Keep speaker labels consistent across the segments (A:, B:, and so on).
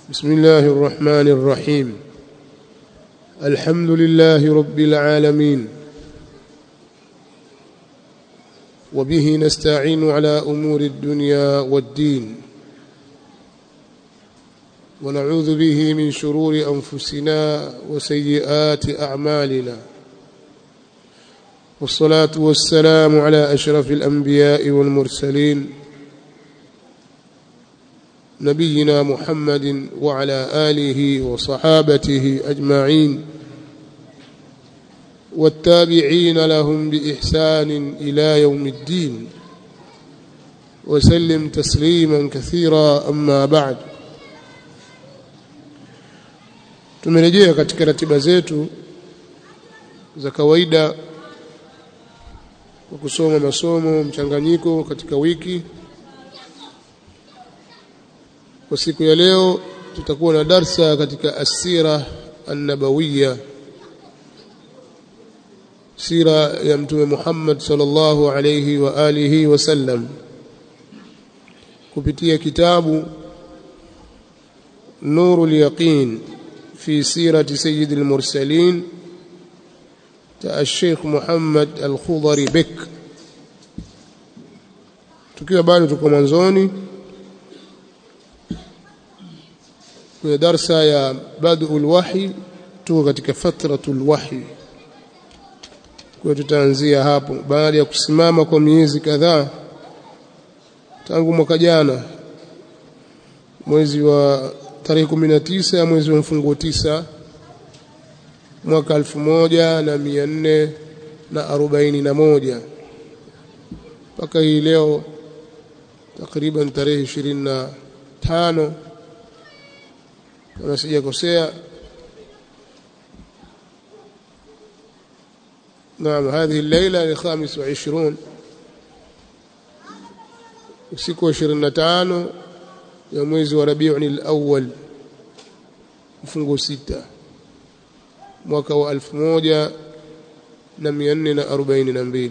A: بسم الله الرحمن الرحيم الحمد لله رب العالمين وبه نستعين على امور الدنيا والدين ونعوذ به من شرور انفسنا وسيئات اعمالنا والصلاه والسلام على اشرف الانبياء والمرسلين نبينا محمد وعلى اله وصحابته اجمعين والتابعين لهم باحسان الى يوم الدين وسلم تسليما كثيرا اما بعد tumerejea katika ratiba zetu za kawaida kwa kusoma masomo mchanganyiko katika wiki kwa siku ya leo tutakuwa na darsa katika asira an-nabawiyya sira ya mtume Muhammad sallallahu alayhi wa alihi wasallam kupitia kitabu nurul yaqin fi sirati sayyid al-mursalin ta Sheikh Muhammad al-Khudari Bek tukiwa bado tuko mwanzoni kwenye darsa ya badul wahi tuko katika fatratul wahi kwa tutaanzia hapo baada ya kusimama kwa miezi kadhaa tangu mwaka jana mwezi wa tarehe 19 ya mwezi wa mfungo tisa mwaka elfu moja na mia nne na arobaini na moja mpaka hii leo takriban tarehe ishirini na tano kama sijakosea نعم هذه الليلة لخامس وعشرون usiku wa 25 ya mwezi wa Rabiul al-Awwal mfungo sita mwaka wa 1442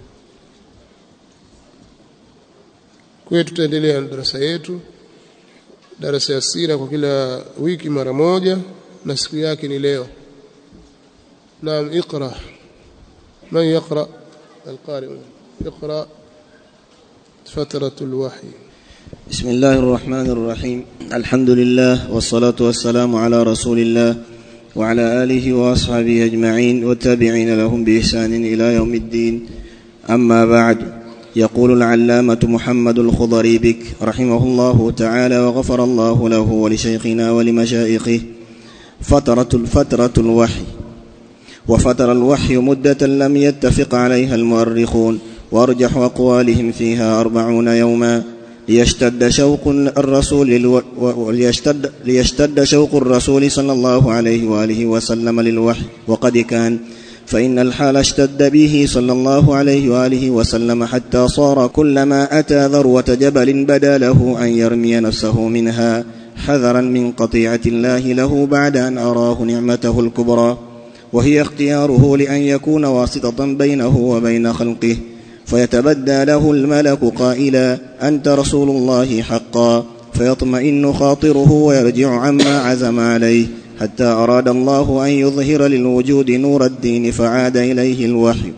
A: kwa tutaendelea na darasa yetu darasa ya sira kwa kila wiki mara moja na siku yake ni leo naam اقرا من يقرا القارئ يقرا فتره الوحي
B: بسم الله الرحمن الرحيم الحمد لله والصلاه والسلام على رسول الله وعلى اله واصحابه اجمعين والتابعين لهم باحسان الى يوم الدين اما بعد يقول العلامة محمد الخضري بك رحمه الله تعالى وغفر الله له ولشيخنا ولمشائخه فترة الفترة الوحي وفتر الوحي مدة لم يتفق عليها المؤرخون وأرجح أقوالهم فيها أربعون يوما ليشتد شوق الرسول للو... وليشتد ليشتد شوق الرسول صلى الله عليه وآله وسلم للوحي وقد كان فإن الحال اشتد به صلى الله عليه وآله وسلم حتى صار كلما أتى ذروة جبل بدا له أن يرمي نفسه منها حذرا من قطيعة الله له بعد أن أراه نعمته الكبرى وهي اختياره لأن يكون واسطة بينه وبين خلقه فيتبدى له الملك قائلا أنت رسول الله حقا فيطمئن خاطره ويرجع عما عزم عليه حتى أراد الله أن يظهر للوجود نور الدين فعاد إليه الوحي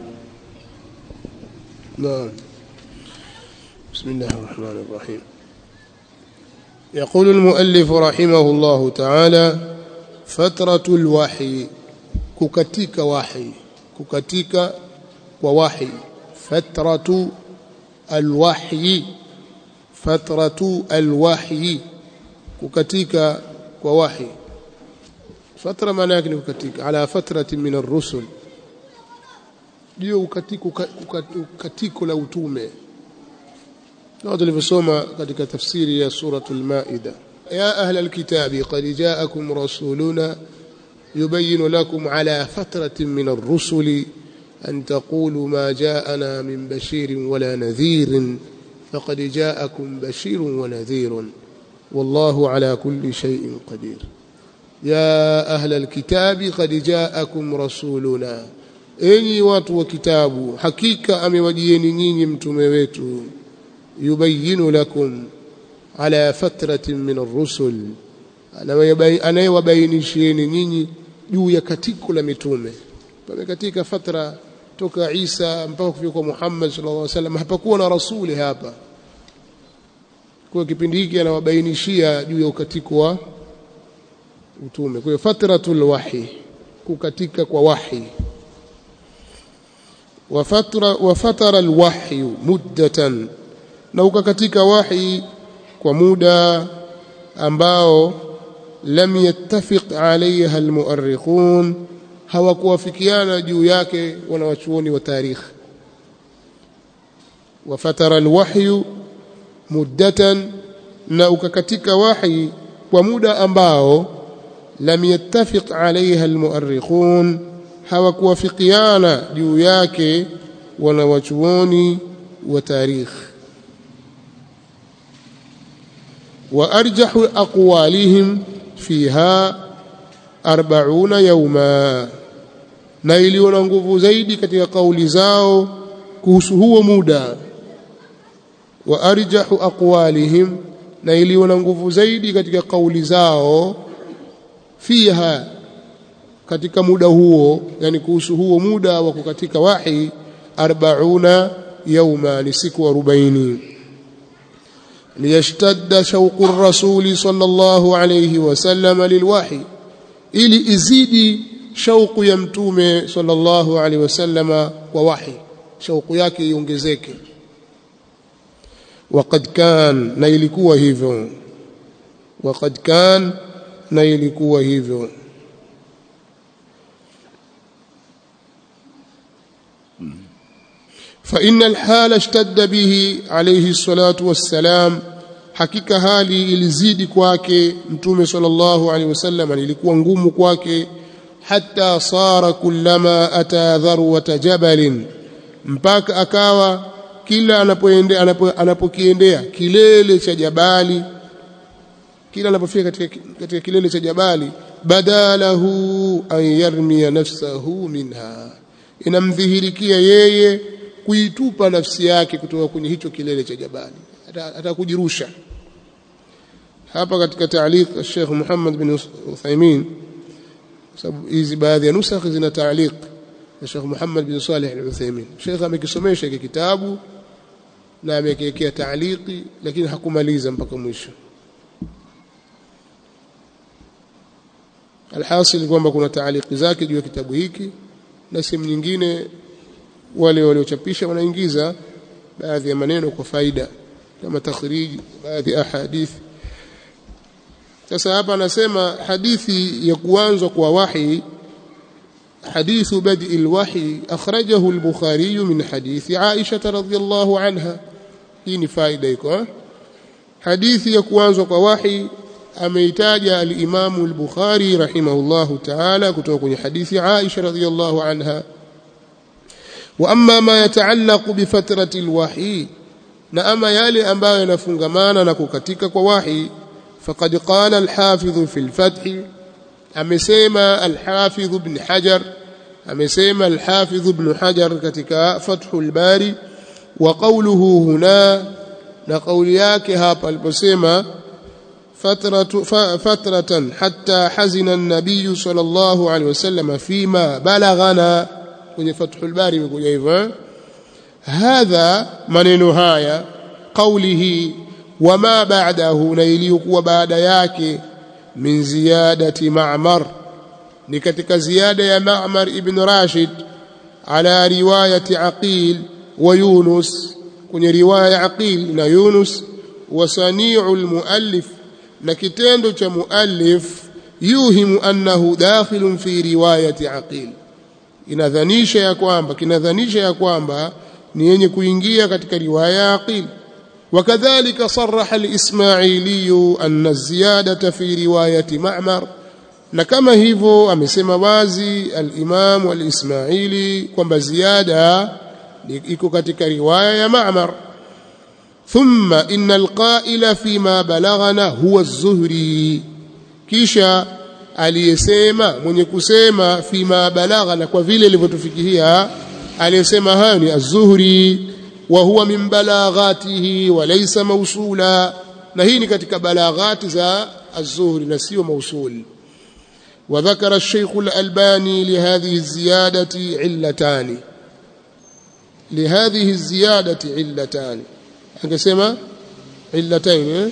A: نعم بسم الله الرحمن الرحيم يقول المؤلف رحمه الله تعالى فترة الوحي ككتيك وحي ككتيك ووحي فترة الوحي فترة الوحي ككتيك ووحي fatra maana yake ni kukatika ala fatratin min ar-rusul ndio ukatiko ukatiko la utume kama tulivyosoma katika tafsiri ya suratul maida ya ahla alkitabi qad ja'akum rasuluna yubayyin lakum ala fatratin min ar-rusul an taqulu ma ja'ana min bashirin wala nadhirin faqad ja'akum bashirun wa nadhirun wallahu ala kulli shay'in qadir يا أهل الكتاب قد جاءكم رسولنا enyi watu wa kitabu hakika amewajieni nyinyi mtume wetu yubayinu lakum ala fatratin min ar-rusul anayewabainishieni nyinyi juu ya katiko la mitume pamekatika fatra toka Isa mpaka kufika kwa Muhammad sallallahu alaihi wasallam hapakuwa na rasuli hapa kwa kipindi hiki anawabainishia juu ya ukatiko wa utume kwa hiyo fatratul wahi kukatika kwa wahi wa fatra wa fatara alwahyi muddatan na ukakatika wahi kwa muda ambao lam yattafiq alayha almuarrikhun hawakuwafikiana juu yake wanawachuoni wa tarikh wa fatara alwahyu muddatan na ukakatika wahi kwa muda ambao lam yattafiq alayha almuarrikhun hawakuwafikiana juu yake wanawachuoni wa tarikh wa arjahu aqwalihim fiha 40 yawma na iliyo na nguvu zaidi katika kauli zao kuhusu huo muda wa arjahu aqwalihim na iliyo na nguvu zaidi katika kauli zao fiha katika muda huo yani kuhusu huo muda wa kukatika wahi 40 yawma ni siku 40 liyashtadda shauqu rasuli sallallahu alayhi wasallam lilwahi ili izidi shauku ya mtume sallallahu alayhi wasallama kwa wahi shauku yake iongezeke waqad kan na ilikuwa hivyo waqad kan na ilikuwa hivyo فإن الحال اشتد به عليه الصلاة والسلام hakika hali ilizidi kwake mtume sallallahu alaihi wasallam ilikuwa ngumu kwake hatta sara kullama ata dharwata jabalin mpaka akawa kila anapoendea anapokiendea kilele cha jabali kila anapofika katika, katika kilele cha jabali badalahu an yarmiya nafsahu minha inamdhihirikia yeye kuitupa nafsi yake kutoka kwenye hicho kilele cha jabali atakujirusha hapa katika taaliq Sheikh Muhammad bin Uthaymeen sababu hizi baadhi ya nusakh zina taaliq ya Sheikh Muhammad bin Salih al-Uthaymeen Sheikh amekisomesha hiki kitabu na amekiwekea taaliki lakini hakumaliza mpaka mwisho alhasil kwamba kuna taaliki zake juu ya kitabu hiki na sehemu nyingine wale waliochapisha wanaingiza baadhi ya maneno kwa faida kama takhriji baadhi ya hadithi sasa hapa anasema hadithi ya kuanzwa kwa wahi حديث بدء الوحي أخرجه البخاري من حديث عائشة رضي الله عنها هي فائدة يكون حديث يكوانزو كوحي أميتاج الإمام البخاري رحمه الله تعالى كتوكني حديث عائشة رضي الله عنها وأما ما يتعلق بفترة الوحي نأما يالي أنباء ينفنغمانا نكوكتك كوحي فقد قال الحافظ في الفتح amesema al-Hafidh ibn Hajar amesema al-Hafidh ibn Hajar katika Fathul Bari wa qawluhu huna na kauli yake hapa aliposema fatratu fatratan hatta hazina an-nabiy sallallahu alaihi wasallam fima balaghana kwenye Fathul Bari imekuja hivyo hadha maneno haya qawlihi wama ba'dahu na iliyokuwa baada yake min ziyadati Ma'mar ni katika ziada ya Ma'mar ibn Rashid ala riwayati Aqil wa Yunus kwenye riwaya ya Aqil na Yunus wa sani'u al-muallif na kitendo cha muallif yuhimu annahu dakhilun fi riwayati Aqil inadhanisha ya kwamba kinadhanisha ya kwamba ni yenye kuingia katika riwaya ya Aqil وكذلك صرح الإسماعيلي أن الزيادة في رواية معمر نكما هيفو amesema wazi al-Imam al-Ismaili kwamba ziada iko katika riwaya ya Ma'mar thumma inna al-qa'ila fima balaghana huwa az-Zuhri kisha aliyesema mwenye kusema fima balaghana kwa vile ilivyotufikia aliyesema hayo ni az-Zuhri وهو من بلاغاته وليس موصولا na hii ni katika balaghati za az-zuhri na sio mausuli وذكر الشيخ الألباني لهذه الزيادة علتان لهذه الزيادة علتان akasema علتين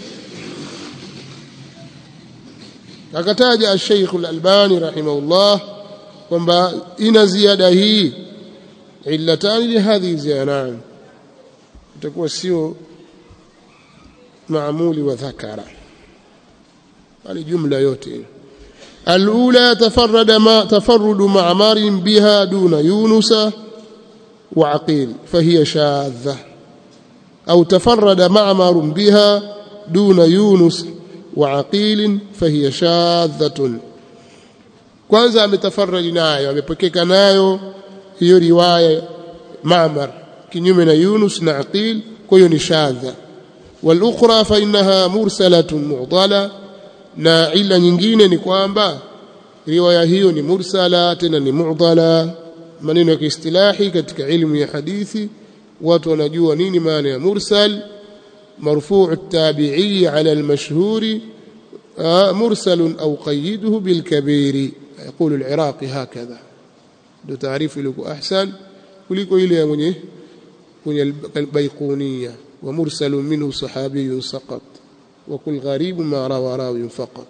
A: akataja الشيخ الألباني رحمه الله kwamba ina ziada hii illatani lihadhihi ziyana itakuwa sio maamuli wa dhakara bali jumla yote الأولى تفرد ما تفرد معمر بها دون يونس وعقيل فهي شاذة أو تفرد معمر بها دون يونس وعقيل فهي شاذة kwanza ametafarraji nayo amepokeka nayo hiyo riwaya Ma'mar kinyume na Yunus na Aqil kwa hiyo ni shadha wal ukhra fa innaha mursalatun mu'dala na ila nyingine ni kwamba riwaya hiyo ni mursala tena ni mu'dala maneno ya kiistilahi katika ilmu ya hadithi watu wanajua nini maana ya mursal مرفوع التابعي على المشهور مرسل أو قيده بالكبير يقول العراقي هكذا ده تعريف لك أحسن kuliko ile ya mwenye kwenye البيقونية ومرسل منه صحابي سقط وكل غريب ما روى راوي فقط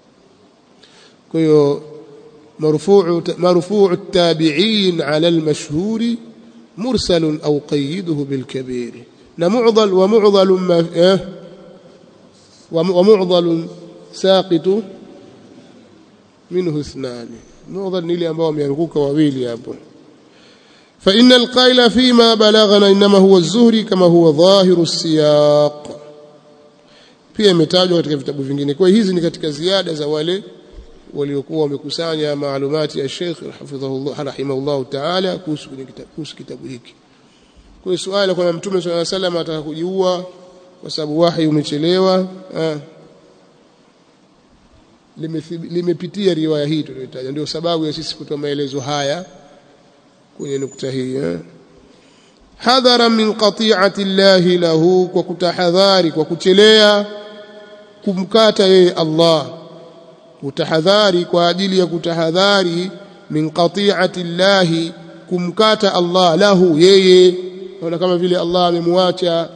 A: كيو مرفوع مرفوع التابعين على المشهور مرسل أو قيده بالكبير معضل ومعضل ما إيه ومعضل ساقط منه اثنان معضل نيلي ambao wameanguka wawili hapo فإن القائل فيما بلغنا إنما هو الزهري كما هو ظاهر السياق pia imetajwa katika vitabu vingine kwa hizi ni katika ziada za wale waliokuwa wamekusanya maalumati ya Sheikh hafidhahullah rahimahullah ta'ala kuhusu kuhusu kitabu hiki kwa hiyo swali kwa Mtume swalla salam ataka kujiua kwa sababu wahi umechelewa limepitia riwaya hii tuliyotaja ndio sababu ya sisi kutoa maelezo haya kwenye nukta hii hadhara min qati'ati llahi lahu kwa kutahadhari kwa kuchelea kumkata yeye Allah kutahadhari kwa ajili ya kutahadhari min qati'ati llahi kumkata Allah lahu yeye naona kama vile Allah amemwacha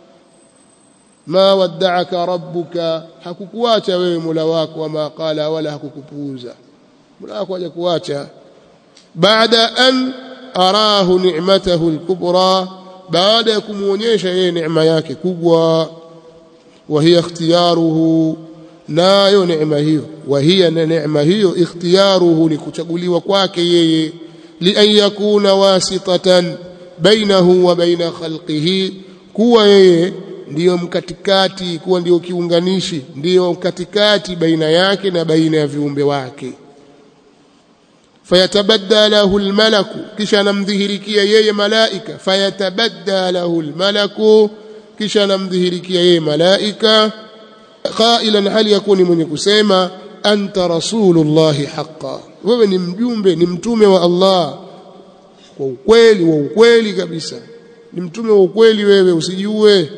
A: ma wadda'aka rabbuka hakukuacha wewe Mola wako wama qala wala hakukupuuza Mola wako hajakuacha baada an arahu ni'matahu al-kubra baada ya kumuonyesha yeye neema yake kubwa wa hiya ikhtiyaruhu nayo neema hiyo wa hiya na neema hiyo ikhtiyaruhu ni kuchaguliwa kwake yeye li an yakuna wasitatan bainahu wa baina khalqihi kuwa yeye ndiyo mkatikati kuwa ndiyo kiunganishi ndiyo mkatikati baina yake na baina ya viumbe wake fayatabadda lahu almalaku kisha anamdhihirikia yeye malaika fayatabadda lahu almalaku kisha anamdhihirikia yeye malaika qailan hali yakuni mwenye kusema anta rasulullahi haqqan wewe ni mjumbe ni mtume wa Allah kwa ukweli wa ukweli kabisa ni mtume wa ukweli wewe usijue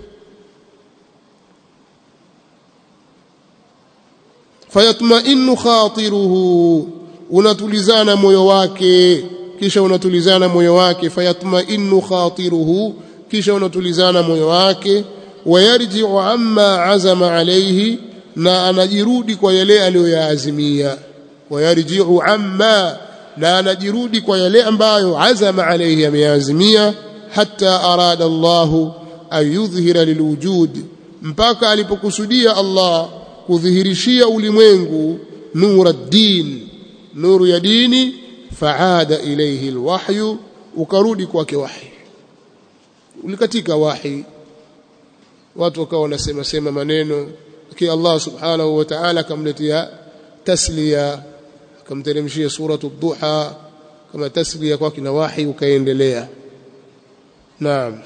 A: fayatma'innu khatiruhu unatulizana moyo wake kisha unatulizana moyo wake fayatma'innu khatiruhu kisha unatulizana moyo wake wayarji'u amma azama alayhi na anajirudi kwa yale aliyoyaazimia wayarji'u amma na anajirudi kwa yale ambayo azama alayhi ameazimia hatta arada Allah an yudhhira lilwujud mpaka alipokusudia Allah kudhihirishia ulimwengu nura din nuru ya dini faada ilayhi alwahyu ukarudi kwake wahi ulikatika wahi watu wakawa wanasema sema maneno ki Allah subhanahu wa ta'ala akamletea tasliya akamteremshia suratu duha kama tasliya kwake na wahi ukaendelea naam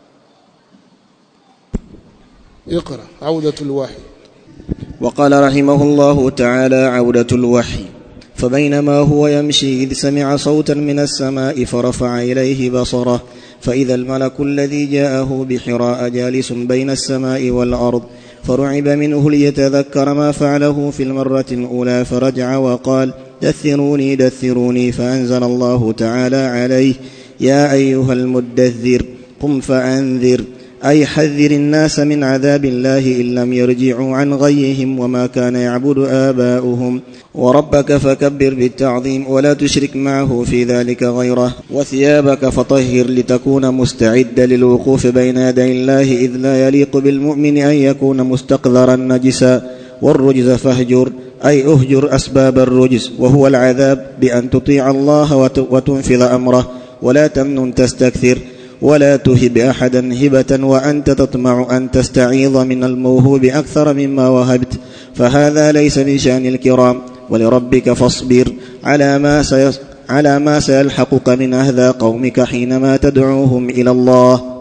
A: اقرا عوده الوحي
B: وقال رحمه الله تعالى عودة الوحي فبينما هو يمشي إذ سمع صوتا من السماء فرفع إليه بصره فإذا الملك الذي جاءه بحراء جالس بين السماء والأرض فرعب منه ليتذكر ما فعله في المرة الأولى فرجع وقال دثروني دثروني فأنزل الله تعالى عليه يا أيها المدثر قم فأنذر أي حذر الناس من عذاب الله إن لم يرجعوا عن غيهم وما كان يعبد آباؤهم وربك فكبر بالتعظيم ولا تشرك معه في ذلك غيره وثيابك فطهر لتكون مستعدا للوقوف بين يدي الله إذ لا يليق بالمؤمن أن يكون مستقذرا نجسا والرجز فاهجر أي أهجر أسباب الرجز وهو العذاب بأن تطيع الله وتنفذ أمره ولا تمنن تستكثر ولا تهب احدا هبه وانت تطمع ان تستعيض من الموهوب اكثر مما وهبت فهذا ليس من شان الكرام ولربك فاصبر على ما سيس على ما سيلحقك من اهذى قومك حينما تدعوهم الى الله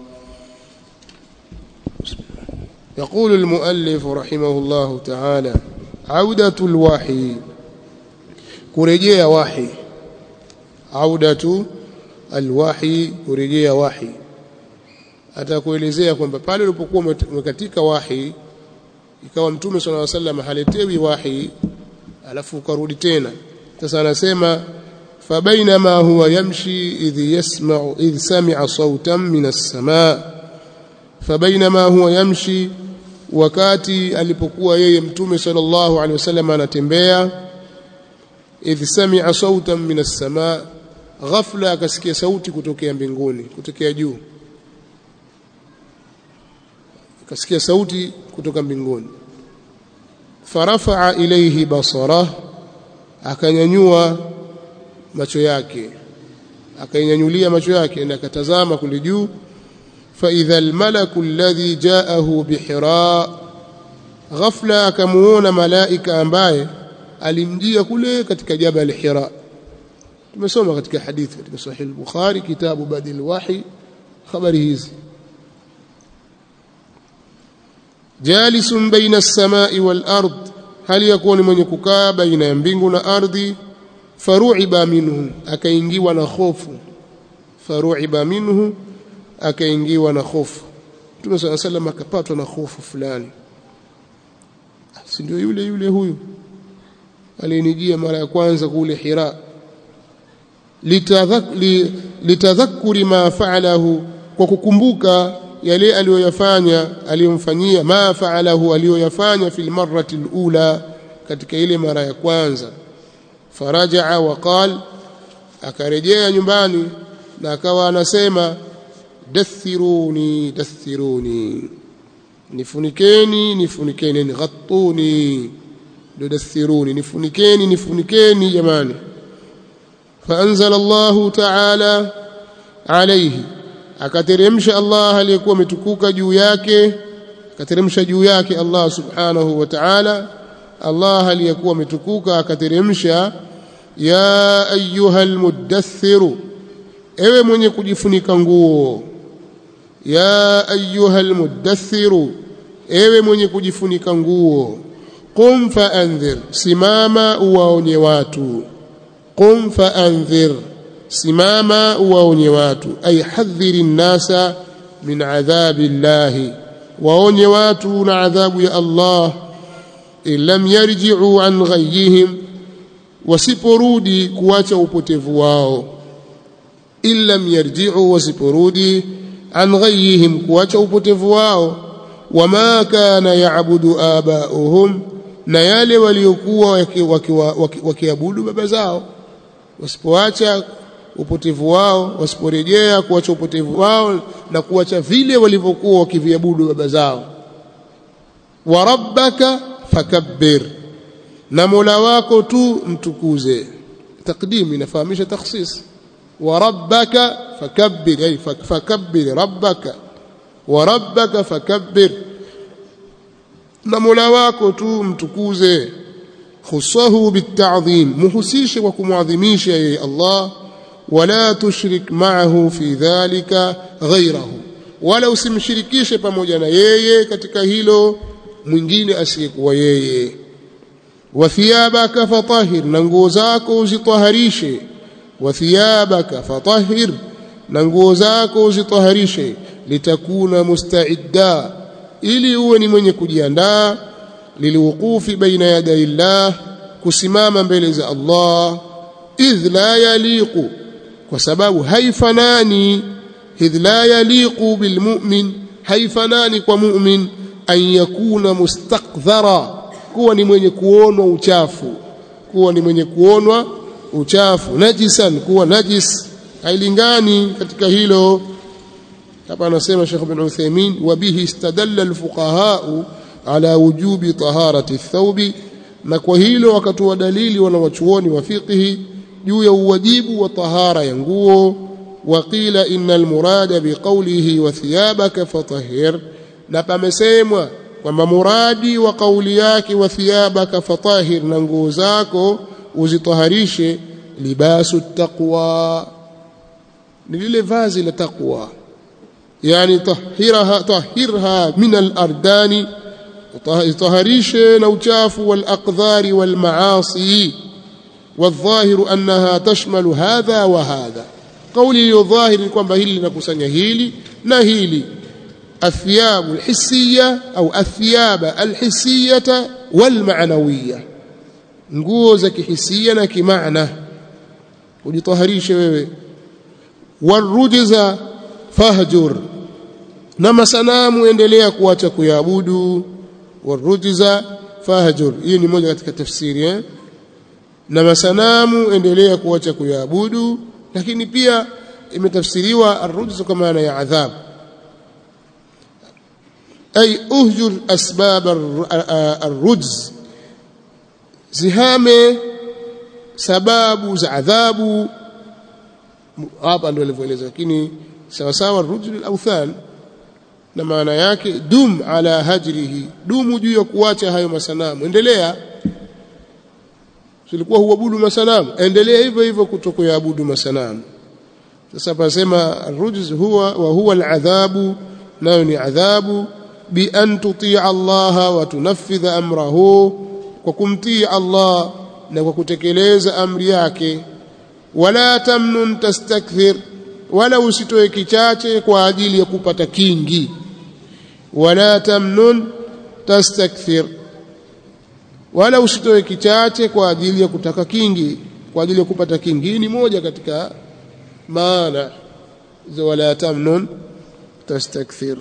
A: يقول المؤلف رحمه الله تعالى عودة الوحي kurejea wahi audatu alwahi kurejea wahi atakuelezea kwamba pale ulipokuwa umekatika wahi ikawa mtume sallallahu alaihi wasallam haletewi wahi alafu ukarudi tena sasa anasema fabainama huwa yamshi idh yasma'u idh sami'a sawtan min as-samaa fabainama huwa yamshi wakati alipokuwa yeye mtume sallallahu alaihi wasallam anatembea idh sami'a sawtan min as-samaa ghafla akasikia sauti kutokea mbinguni kutokea juu akasikia sauti kutoka mbinguni farafa'a ilayhi basara akanyanyua macho yake akainyanyulia macho yake na akatazama kule juu fa idha almalaku alladhi ja'ahu bihira ghafla akamuona malaika ambaye alimjia kule katika jabal hira tumesoma katika hadithi katika sahih al-bukhari kitabu badil wahi habari hizi jalisun baina as-samai wal ard hali yakuni mwenye kukaa baina ya mbingu na ardhi faruiba minhu akaingiwa na hofu faruiba minhu akaingiwa na hofu Mtume صلى الله عليه وسلم akapatwa na hofu fulani si ndio yule yule huyu alinijia mara ya kwanza kule Hira litadhakuri ma faalahu kwa kukumbuka yale aliyoyafanya aliyomfanyia ma faalahu aliyoyafanya fil marrati alula katika ile mara ya kwanza farajaa waqal akarejea nyumbani na akawa anasema dathiruni dathiruni nifunikeni nifunikeni ghattuni ndio dathiruni nifunikeni nifunikeni jamani فأنزل الله تعالى عليه akateremsha Allah aliyekuwa ametukuka juu yake akateremsha juu yake Allah subhanahu wa ta'ala Allah aliyekuwa ametukuka akateremsha ya ayyuhal muddathiru ewe mwenye kujifunika nguo ya ayyuhal muddathiru ewe mwenye kujifunika nguo qum faanzir simama uwaonye watu qum faanzir simama uwaonye watu ay hadhiri nnasa min adhabi llahi waonye watu na adhabu ya Allah in lam yarji'u an ghayyihim wasiporudi kuacha upotevu wao in lam yarji'u wasiporudi an ghayyihim kuacha upotevu wao wama kana ya'budu aba'uhum na yale waliokuwa wakiabudu baba zao wasipoacha upotevu wao wasiporejea kuacha upotevu wao na kuacha vile walivyokuwa wakiviabudu baba zao wa rabbaka fakabbir na mola wako tu mtukuze takdim inafahamisha takhsis wa rabbaka fakabbir ay fakabbir rabbaka wa rabbaka fakabbir na mola wako tu mtukuze khusahu bitadhim muhusishe kwa kumwadhimisha yeye Allah wala tushrik ma'ahu fi dhalika ghayrahu wala usimshirikishe pamoja na yeye katika hilo mwingine asiyekuwa yeye wa thiyabaka fatahhir na nguo zako uzitaharishe wa thiyabaka fatahhir na nguo zako uzitaharishe litakuna musta'idda ili uwe ni mwenye kujiandaa lilwuqufi baina yaday llah kusimama mbele za Allah idh la yaliqu kwa sababu haifanani idh la yaliqu bilmu'min haifanani kwa mu'min an yakuna mustaqdhara kuwa ni mwenye kuonwa uchafu kuwa ni mwenye kuonwa uchafu najisan kuwa najis hailingani katika hilo hapa anasema Sheikh bin Uthaymeen wa bihi istadalla alfuqaha ala wujubi taharati thawbi na kwa hilo wakatoa dalili wanawachuoni wa fiqhi juu ya uwajibu wa tahara ya nguo waqila innal murada biqawlihi wa thiyabaka fatahhir na pamesemwa kwamba muradi wa kauli yake wa thiyabaka fatahhir na nguo zako uzitaharishe libasu taqwa ni lile vazi la taqwa yani tahiraha tahirha min al-ardani taharishe na uchafu wal aqdhari wal maasi والظاهر أنها تشمل هذا وهذا قولي الظاهر kwamba hili linakusanya hili na hili الثياب الحسية أو الثياب الحسية والمعنوية nguo za kihisia na kimaana ujitaharishe wewe warujza fahjur na masanamu endelea kuacha kuyaabudu warujza fahjur hii ni moja katika tafsiri eh? na masanamu endelea kuacha kuyaabudu lakini pia imetafsiriwa arrujz kwa maana ya adhabu ay uhjur asbab arrujz zihame sababu za adhabu hapa ndio alivyoeleza lakini sawa sawa rujul al-awthan na maana yake dum ala hajrihi dumu juu ya kuacha hayo masanamu endelea silikuwa huabudu masanamu endelea hivyo hivyo kutokuabudu masanamu sasa pasema rujz huwa wa huwa al-adhabu nayo ni adhabu bi an tutia Allah wa tunaffidha amrahu kwa kumtii Allah na kwa kutekeleza amri yake wala tamnun tastakthir wala usitoe kichache kwa ajili ya kupata kingi wala tamnun tastakthir wala usitoe kichache kwa ajili ya kutaka kingi kwa ajili ya kupata kingi ni moja katika maana za wala tamnun tastakthir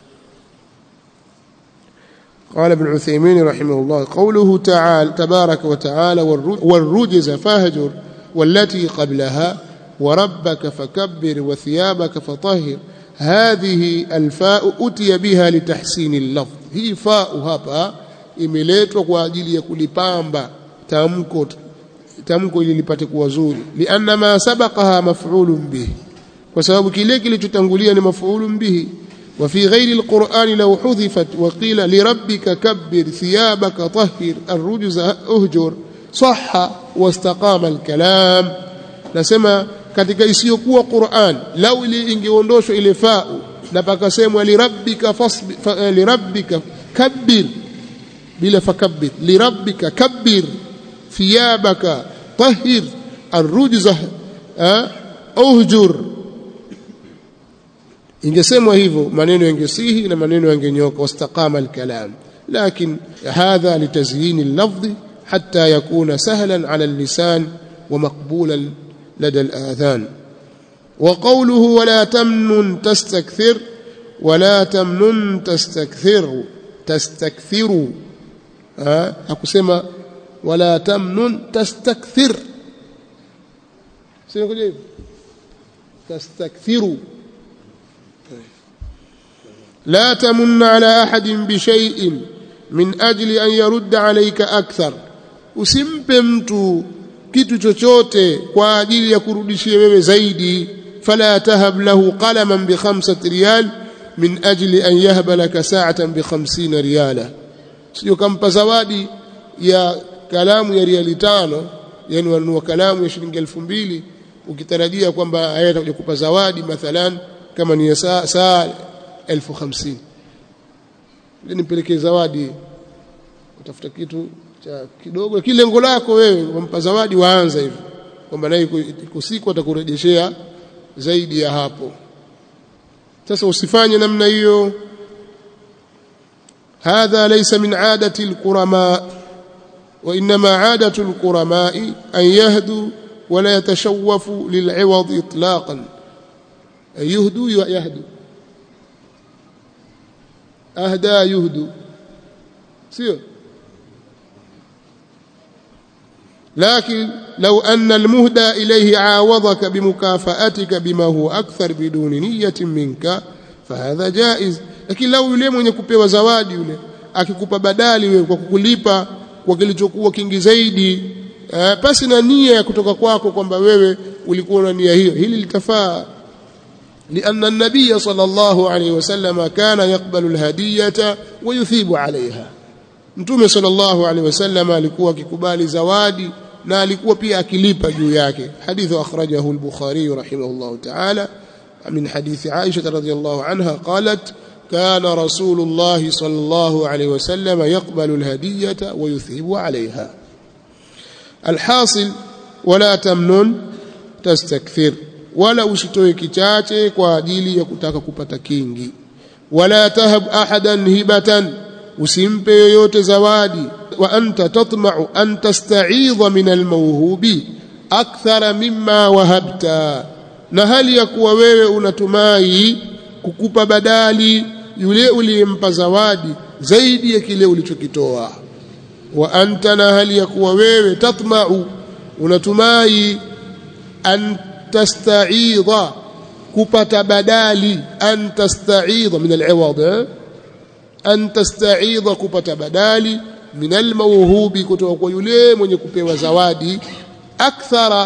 A: قال ابن عثيمين رحمه الله قوله تعالى تبارك وتعالى والرجز فاهجر والتي قبلها وربك فكبر وثيابك فطهر هذه الفاء أتي بها لتحسين اللفظ هي فاء hapa imeletwa kwa ajili ya kulipamba tamko tamko ili lipate kuwa zuri lianna ma sabaqaha maf'ulun bih kwa sababu kile kilichotangulia ni maf'ulun bihi وفي غير القرآن لو حذفت وقيل لربك كبر ثيابك طهر الرجز أهجر صح واستقام الكلام نسمى katika isiyokuwa Qur'an lau ili ingeondoshwa ile fa'u na pakasemwa lirabbika fasbi lirabbika kabbir bila fakabbir lirabbika kabbir thiyabaka tahhir arrujza uhjur ingesemwa hivyo maneno yangesihi na maneno yangenyoka wastaqama alkalam lakin hadha litazyin allafdh hatta yakuna sahlan ala allisan wa maqbulan lada aladhan وقوله ولا تمنن تستكثر ولا تمنن تستكثر تستكثر ها akusema ولا تمنن تستكثر sio kuja تستكثروا لا تمن على أحد بشيء من أجل أن يرد عليك أكثر usimpe mtu kitu chochote kwa ajili ya kurudishia wewe zaidi fala tahab lahu qalaman bi khamsati riyal min ajli an yahba laka sa'atan bi 50 riyala sio kampa zawadi ya kalamu ya riali tano yani wanunua kalamu ya shilingi 2000 ukitarajia kwamba haya atakuja kupa zawadi mathalan kama ni saa saa elfu hamsini ili nimpelekee zawadi utafuta kitu cha kidogo kile lengo lako wewe wampa zawadi waanza hivyo kwamba naye siku atakurejeshea zaidi ya hapo sasa usifanye namna hiyo hadha laysa min adati alqurama وإنما عادة القرماء أن يهدوا ولا يتشوفوا للعوض إطلاقا أن يهدوا يهدوا أهدى يهدوا سير لكن لو أن المهدى إليه عاوضك بمكافأتك بما هو أكثر بدون نية منك فهذا جائز لكن لو yule mwenye kupewa zawadi yule akikupa badali wewe kwa kukulipa kwa kilichokuwa kingi zaidi eh, pasi na nia ya kutoka kwako kwamba wewe ulikuwa na nia hiyo hili litafaa لأن النبي صلى الله عليه وسلم كان يقبل الهدية ويثيب عليها mtume sallallahu alaihi wasallam alikuwa akikubali zawadi na alikuwa pia akilipa juu yake hadithu akhrajahu al-bukhari rahimahullah ta'ala min hadithi aisha radhiyallahu anha qalat كان رسول الله صلى الله عليه وسلم يقبل الهدية ويثيب عليها الحاصل ولا تمنن تستكثر ولا usitoe kichache kwa ajili ya kutaka kupata kingi wala tahab ahadan hibatan usimpe yoyote zawadi wa anta tatma'u an tasta'idha min almawhubi akthara mimma wahabta na hali ya kuwa wewe unatumai kukupa badali yule uliyempa zawadi zaidi ya kile ulichokitoa wa anta na hali ya kuwa wewe tatma'u unatumai an tasta'idha kupata badali an tasta'idha min al-iwad an tasta'idha kupata badali min al-mawhubi kutoka kwa yule mwenye kupewa zawadi akthara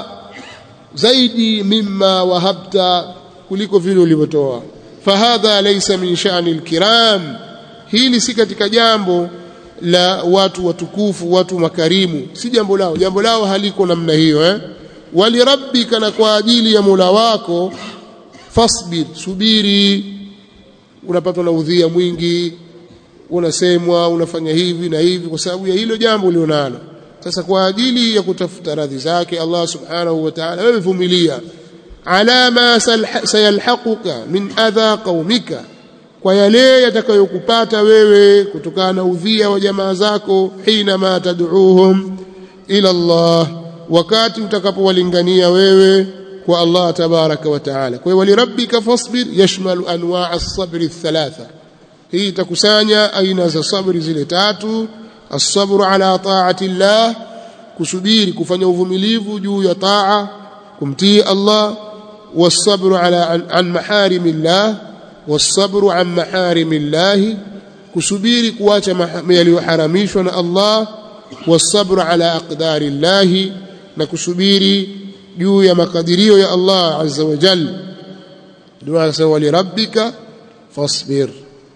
A: zaidi mimma wahabta kuliko vile ulivyotoa fahadha laysa min sha'ni al-kiram hili si katika jambo la watu watukufu watu makarimu si jambo lao jambo lao haliko namna hiyo eh walirabbika na kwa ajili ya Mola wako fasbir subiri unapatwa na udhia mwingi unasemwa unafanya hivi na hivi kwa sababu ya hilo jambo ulionalo sasa kwa ajili ya kutafuta radhi zake Allah subhanahu wa ta'ala wewe vumilia ala ma sayalhaquka min adha qaumika kwa yale yatakayokupata wewe kutokana na udhia wa jamaa zako hina ma tad'uuhum ila Allah wakati utakapowalingania wewe kwa Allah tabaraka wa taala kwa hiyo walirabbika fasbir yashmalu anwaa as-sabr ath-thalatha hii itakusanya aina za sabri zile tatu as-sabru ala ta'ati Allah kusubiri kufanya uvumilivu juu ya taa kumtii Allah was-sabru ala an, an maharimillah was-sabru an maharimillah kusubiri kuacha yaliyoharamishwa na Allah was-sabru ala aqdarillah na kusubiri juu ya makadirio ya Allah azza wa jalla ndio anasema walirabbika fasbir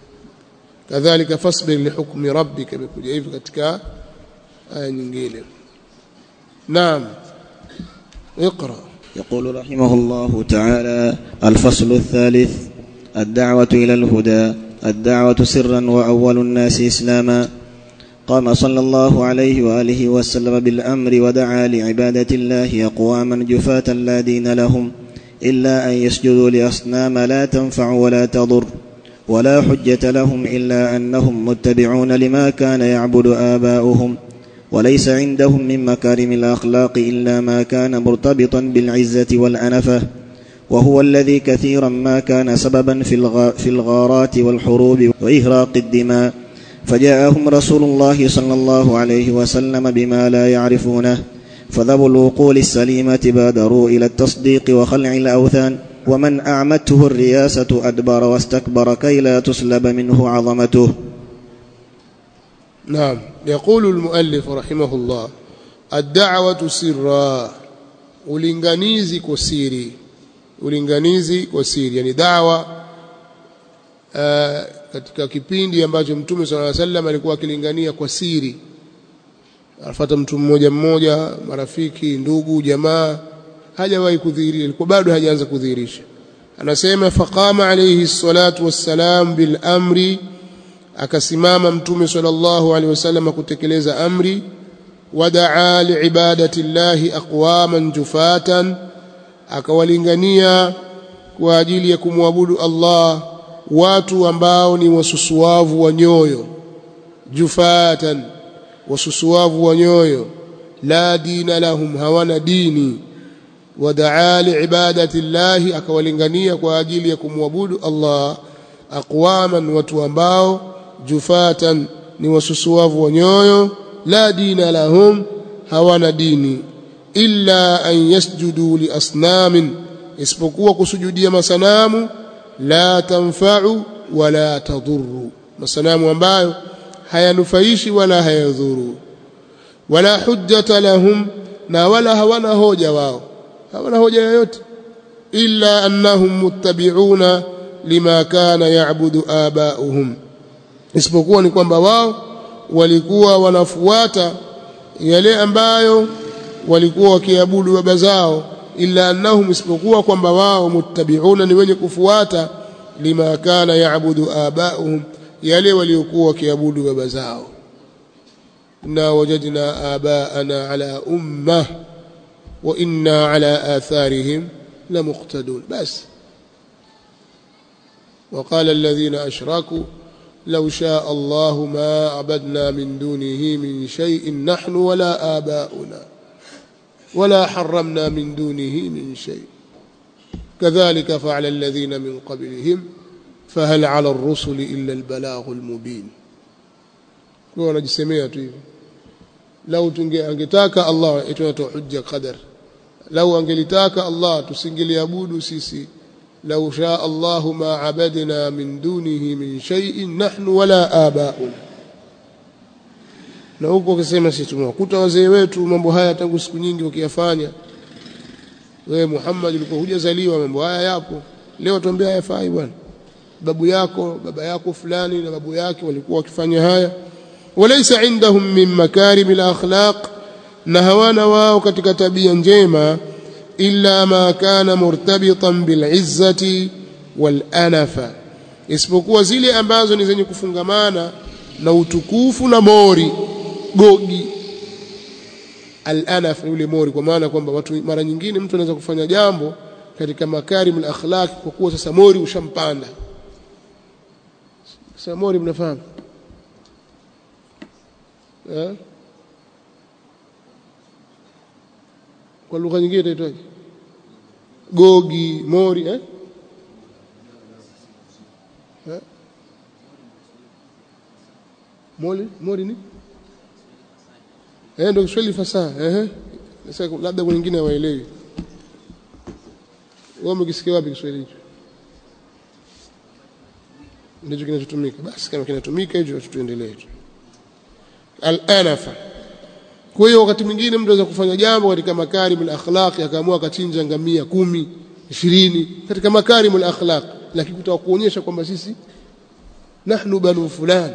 A: kadhalika fasbir lihukmi rabbika imekuja hivi katika aya nyingine naam اقرا
B: يقول رحمه الله تعالى الفصل الثالث الدعوة إلى الهدى الدعوة سرا وأول الناس إسلاما قام صلى الله عليه وآله وسلم بالأمر ودعا لعبادة الله أقواما جفاة لا دين لهم إلا أن يسجدوا لأصنام لا تنفع ولا تضر ولا حجة لهم إلا أنهم متبعون لما كان يعبد آباؤهم وليس عندهم من مكارم الأخلاق إلا ما كان مرتبطا بالعزة والأنفة وهو الذي كثيرا ما كان سببا في, الغ... في الغارات والحروب وإهراق الدماء فجاءهم رسول الله صلى الله عليه وسلم بما لا يعرفونه فذوو العقول السليمة بادروا إلى التصديق وخلع الأوثان ومن أعمته الرياسة أدبر واستكبر كي لا تسلب منه عظمته
A: نعم يقول المؤلف رحمه الله الدعوة سرا ulinganizi kwa siri ulinganizi kwa siri yani dawa uh, katika kipindi ambacho mtume swalla alayhi wasallam alikuwa akilingania kwa siri anafuata mtu mmoja mmoja marafiki ndugu jamaa hajawahi kudhihirisha alikuwa bado hajaanza kudhihirisha anasema faqama alayhi salatu wassalam bil amri akasimama mtume sallallahu alaihi wasallam kutekeleza amri wadaa liibadati llahi aqwaman jufatan akawalingania kwa ajili ya kumwabudu Allah watu ambao ni wasusuavu wa nyoyo jufatan wasusuavu wa nyoyo la dina lahum hawana dini wadaa liibadati llahi akawalingania kwa ajili ya kumwabudu Allah aqwaman watu ambao jufatan ni wasusuavu wa nyoyo la dina lahum hawana dini illa an yasjudu li asnamin isipokuwa kusujudia masanamu la tanfa'u wala tadhurru masanamu ambayo hayanufaishi wala hayadhuru wala hujjata lahum na wala hawana hoja wao hawana hoja yoyote illa annahum muttabi'una lima kana ya'budu aba'uhum isipokuwa ni kwamba wao walikuwa wanafuata yale ambayo walikuwa wakiabudu baba zao illa annahum isipokuwa kwamba wao muttabi'una ni wenye kufuata lima kana ya'budu aba'uhum yale waliokuwa wakiabudu baba zao inna wajadna aba'ana ala ummah wa inna ala atharihim lamuqtadun bas وقال الذين أشركوا لو شاء الله ما عبدنا من دونه من شيء نحن ولا آباؤنا ولا حرمنا من دونه من شيء كذلك فعل الذين من قبلهم فهل على الرسل إلا البلاغ المبين kwa wanajisemea tu hivi lau angetaka Allah itoa hujja qadar lau angelitaka Allah tusingeliabudu sisi lau shaa Allah ma abadna min dunihi min shay'in nahnu wala abauna na huko akisema sisi tumewakuta wazee wetu mambo haya tangu siku nyingi wakiyafanya wewe Muhammad ulikuwa hujazaliwa mambo haya yapo leo tuambia hayafai bwana babu yako baba yako fulani na babu yake walikuwa wakifanya haya walaysa indahum min makarim akhlaq na hawana wao katika tabia njema illa ma kana murtabitan bil izzati wal anafa isipokuwa zile ambazo ni zenye kufungamana na utukufu na mori gogi al-anaf yule mori kwa maana kwamba watu mara nyingine mtu anaweza kufanya jambo katika makarim al-akhlaq kwa kuwa sasa mori ushampanda sasa mori mnafahamu eh kwa lugha nyingine itaitwaje gogi mori eh eh mori mori ni eh ndio Kiswahili fasaha eh sasa labda kwa wengine hawaelewi wewe umekisikia wapi Kiswahili hicho ndicho kinachotumika basi kama kinatumika hicho tuendelee tu al-anafa kwa hiyo wakati mwingine mtu anaweza kufanya jambo katika makarimul akhlaq akaamua akachinja ngamia kumi ishirini katika makarimul akhlaq lakini kutaka kuonyesha kwamba sisi nahnu banu fulani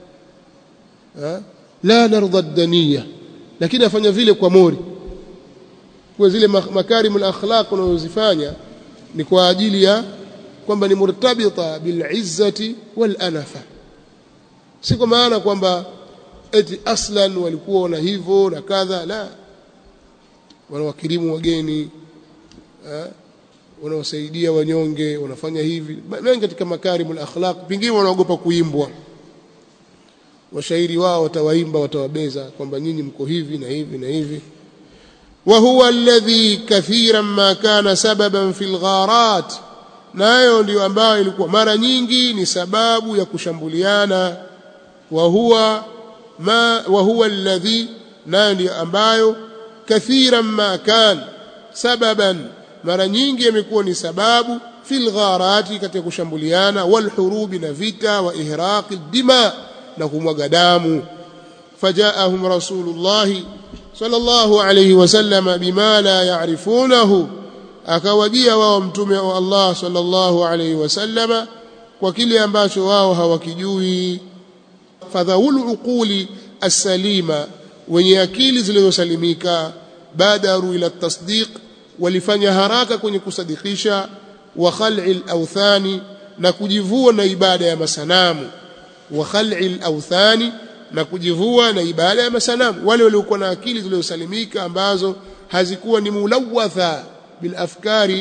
A: la narda daniya lakini afanya vile kwa mori kwa zile makarimul akhlaq unazozifanya ni kwa ajili ya kwamba ni murtabita bil izzati wal anafa si kwa maana kwamba eti aslan walikuwa na hivyo na kadha la wanawakirimu wageni wanawasaidia wanyonge wanafanya hivi mengi katika makarimul akhlaq pengine wanaogopa kuimbwa washairi wao watawaimba watawabeza kwamba nyinyi mko hivi na hivi na hivi وهو الذي كثيرا ما كان سببا في الغارات nayo ndio ambayo ilikuwa mara nyingi ni sababu ya kushambuliana wa huwa ma wa huwa alladhi nayo ndio ambayo kathiran ma kan sababan mara nyingi imekuwa ni sababu fil gharati katika kushambuliana wal hurubi na vita wa ihraqi dima na kumwaga damu fajaahum rasulullah sallallahu alayhi wasallam bima la ya'rifunahu akawajia wao mtume wa Allah sallallahu alayhi wasallama kwa kile ambacho wao hawakijui fadhaul uquli as-salima wenye akili zilizosalimika badaru ila tasdiq walifanya haraka kwenye kusadikisha wa khal'i al-awthani na kujivua na ibada ya masanamu wa khal'i al-awthani na kujivua na ibada ya masanamu wale waliokuwa na akili zilizosalimika ambazo hazikuwa ni mulawatha bil afkari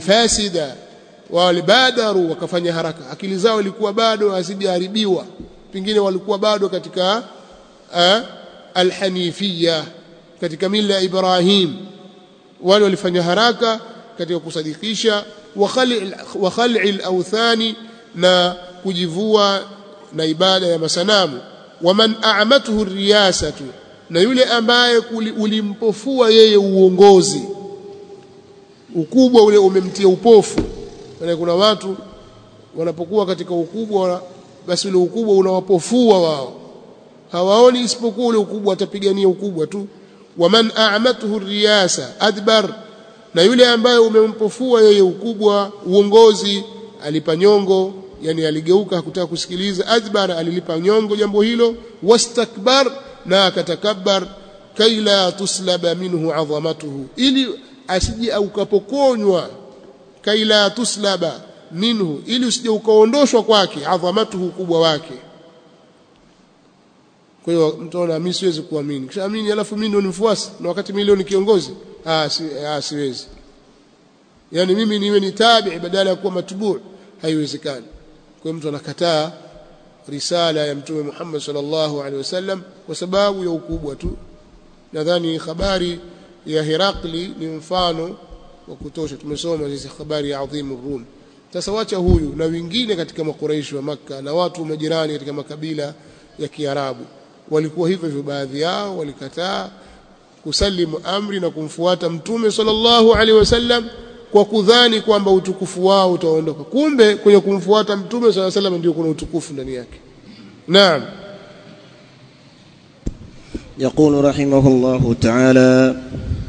A: alfasida walibadaru wakafanya haraka akili zao ilikuwa bado hazijaharibiwa pengine walikuwa bado katika uh, alhanifia katika mila ya Ibrahim wale walifanya haraka katika kusadikisha wa khal'i al-awthani na kujivua na ibada ya masanamu waman a'matuhu riyasatu na yule ambaye ulimpofua yeye uongozi ukubwa ule umemtia upofu maana kuna watu wanapokuwa katika ukubwa basi ule ukubwa unawapofua wao hawaoni isipokuwa ule ukubwa atapigania ukubwa tu waman a'matuhu riyasa adbar na yule ambaye umempofua yeye ukubwa uongozi alipa nyongo yani aligeuka hakutaka kusikiliza adbar alilipa nyongo jambo hilo wastakbar na akatakabbar kaila tuslaba minhu adhamatuhu ili asije ukapokonywa kaila tuslaba minhu ili usije ukaondoshwa kwake adhamatuhu kubwa wake kwa hiyo mtu anaona mimi siwezi kuamini kisha amini alafu mimi ndio nimfuasi na wakati mimi leo ni kiongozi ah si, ah siwezi yani mimi niwe ni tabi badala ya kuwa matbuu haiwezekani kwa mtu anakataa risala ya mtume Muhammad sallallahu alaihi wasallam kwa sababu ya ukubwa tu nadhani habari ya Herakli ni mfano wa kutosha tumesoma hizi habari ya adhimu Rum sasa wacha huyu na wengine katika makuraishi wa maka na watu majirani katika makabila ya Kiarabu walikuwa hivyo hivyo baadhi yao walikataa kusalimu amri na kumfuata mtume sallallahu alaihi wasallam kwa kudhani kwamba utukufu wao utaondoka kumbe kwenye kumfuata mtume sallallahu alaihi wasallam ndio kuna utukufu ndani yake naam
B: يقول رحمه الله تعالى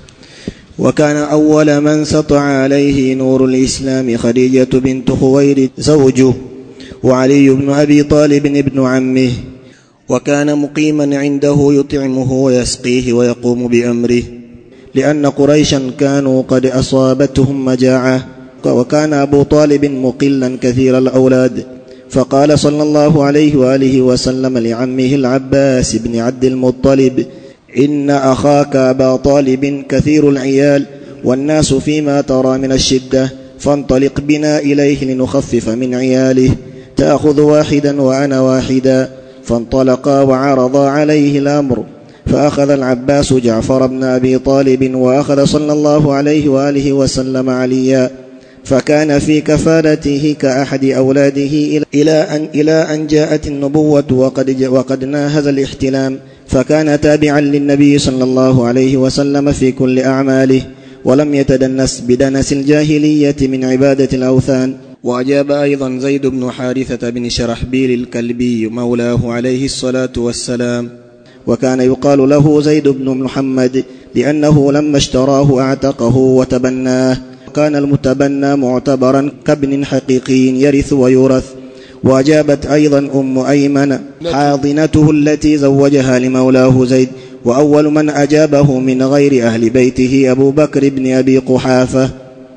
B: وكان أول من سطع عليه نور الإسلام خديجة بنت خويلد زوجه وعلي بن أبي طالب ابن عمه وكان مقيما عنده يطعمه ويسقيه ويقوم بأمره لأن قريشا كانوا قد أصابتهم مجاعة وكان أبو طالب مقلا كثير الأولاد فقال صلى الله عليه وآله وسلم لعمه العباس بن عبد المطلب إن أخاك أبا طالب كثير العيال والناس فيما ترى من الشدة فانطلق بنا إليه لنخفف من عياله تأخذ واحدا وأنا واحدا فانطلقا وعرضا عليه الأمر فأخذ العباس جعفر بن أبي طالب وأخذ صلى الله عليه وآله وسلم عليا فكان في كفالته كأحد أولاده إلى أن إلى أن جاءت النبوة وقد وقد ناهز الاحتلام فكان تابعا للنبي صلى الله عليه وسلم في كل أعماله ولم يتدنس بدنس الجاهلية من عبادة الأوثان وأجاب أيضا زيد بن حارثة بن شرحبيل الكلبي مولاه عليه الصلاة والسلام وكان يقال له زيد بن محمد لأنه لما اشتراه أعتقه وتبناه وكان المتبنى معتبرا كابن حقيقي يرث ويورث وأجابت أيضا أم أيمن حاضنته التي زوجها لمولاه زيد وأول من أجابه من غير أهل بيته أبو بكر بن أبي قحافة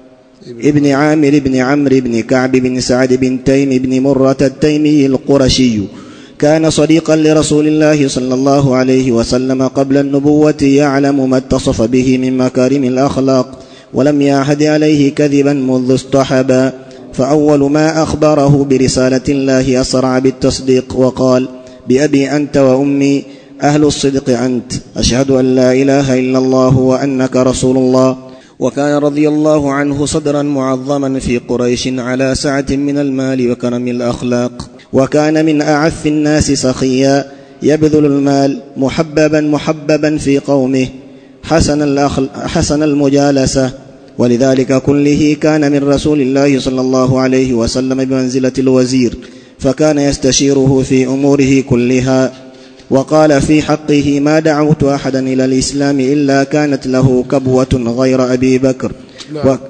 B: ابن عامر بن عمرو بن كعب بن سعد بن تيم بن مرة التيمي القرشي كان صديقا لرسول الله صلى الله عليه وسلم قبل النبوة يعلم ما اتصف به من مكارم الأخلاق ولم يعهد عليه كذبا منذ اصطحبا فأول ما أخبره برسالة الله أسرع بالتصديق وقال بأبي أنت وأمي أهل الصدق أنت أشهد أن لا إله إلا الله وأنك رسول الله وكان رضي الله عنه صدرا معظما في قريش على سعة من المال وكرم الأخلاق وكان من أعف الناس سخيا يبذل المال محببا محببا في قومه حسن, الأخل حسن المجالسة ولذلك كله كان من رسول الله صلى الله عليه وسلم بمنزلة الوزير فكان يستشيره في أموره كلها وقال في حقه ما دعوت أحدا إلى الإسلام إلا كانت له كبوة غير أبي بكر
A: نعم. و...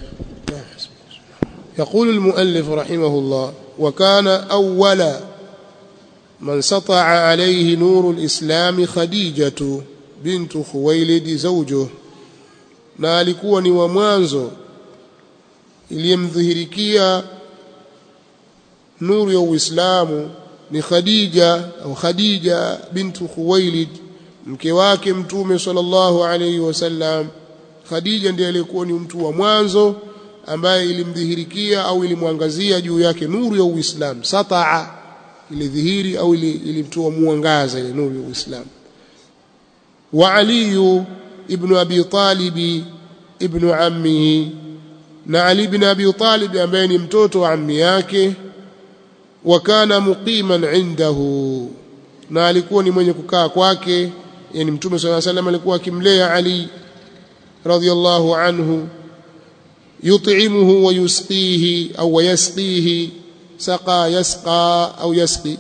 A: يقول المؤلف رحمه الله وكان أول من سطع عليه نور الإسلام خديجة بنت خويلد زوجه na alikuwa ni wa mwanzo iliyemdhihirikia nuru ya Uislamu ni Khadija au Khadija bintu Khuwailid mke wake mtume sallallahu alayhi wasallam Khadija ndiye aliyekuwa ni mtu wa mwanzo ambaye ilimdhihirikia au ilimwangazia juu yake nuru ya Uislamu sataa ilidhihiri au ilimtoa mwangaza ile nuru ya Uislamu wa Ali ibn Abi Talib ibn ammihi na Ali ibn Abi Talib ambaye ni mtoto wa ammi yake wa kana muqiman indahu na alikuwa ni mwenye kukaa kwake yani mtume صلى الله عليه وسلم alikuwa akimlea Ali radhiyallahu anhu yut'imuhu wa yusqihi au yasqihi saqa yasqa au yasqi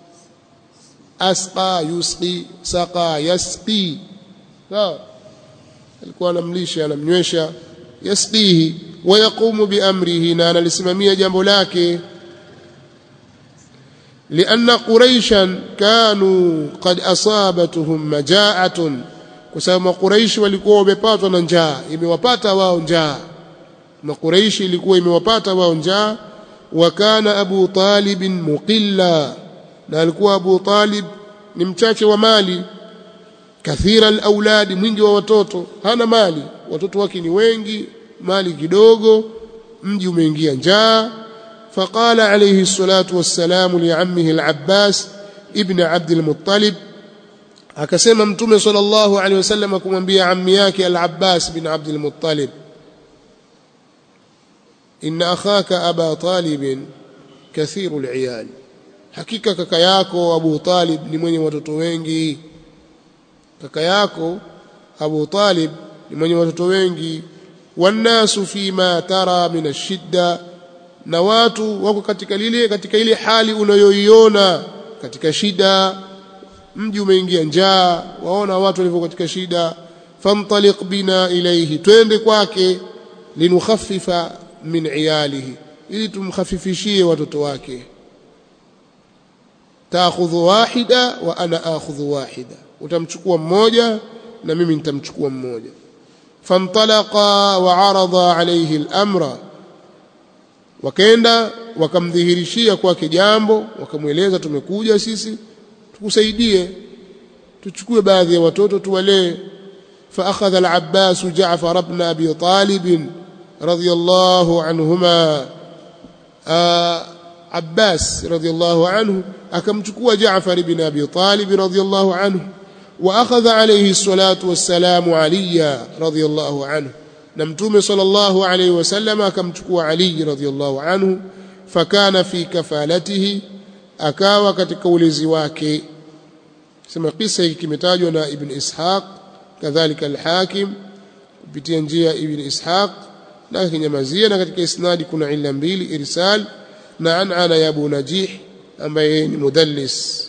A: asqa yusqi saqa yasqi sawa alikuwa anamlisha anamnywesha yasqihi wa yaqumu bi amrihi na analisimamia jambo lake لأن قريشا كانوا قد أصابتهم مجاعة كسبب قريش walikuwa wamepatwa na njaa imewapata wao njaa na Quraishi ilikuwa imewapata wao njaa wa kana Abu Talib muqilla na alikuwa Abu Talib ni mchache wa mali kathira alauladi mwingi wa watoto hana mali watoto wake ni wengi mali kidogo mji umeingia njaa فقال عليه الصلاة والسلام لعمه العباس ابن عبد المطلب akasema mtume sallallahu alaihi wasallam kumwambia ammi yake al-Abbas bin Abd al-Muttalib inna akhaka aba talib kathiru al-iyal hakika kaka yako Abu Talib ni mwenye watoto wengi kaka yako Abu Talib ni mwenye watoto wengi wannasu fima tara min ash-shidda na watu wako katika lile katika ile hali unayoiona katika shida mji umeingia njaa waona watu walivyo katika shida famtaliq bina ilayhi twende kwake linukhaffifa min iyalihi ili tumkhafifishie watoto wake taakhudhu wahida wa ana akhudhu wahida utamchukua mmoja na mimi nitamchukua mmoja famtalaqa wa arada alayhi al-amra wakaenda wakamdhihirishia kwake jambo wakamweleza tumekuja sisi tukusaidie tuchukue baadhi ya watoto tuwalee فأخذ العباس جعفر بن أبي طالب رضي الله عنهما آه عباس رضي الله عنه أكمتكوا جعفر بن أبي طالب رضي الله عنه وأخذ عليه الصلاة والسلام عليا رضي الله عنه na mtume sallallahu alayhi wasallam akamchukua Ali radhiyallahu anhu fakana fi kafalatihi akawa katika ulezi wake sema kisa hiki kimetajwa na ibn Ishaq kadhalika al-Hakim kupitia njia ibn Ishaq na kinyamazia na katika isnadi kuna illa mbili irsal na anana ya Abu Najih ambaye ni mudallis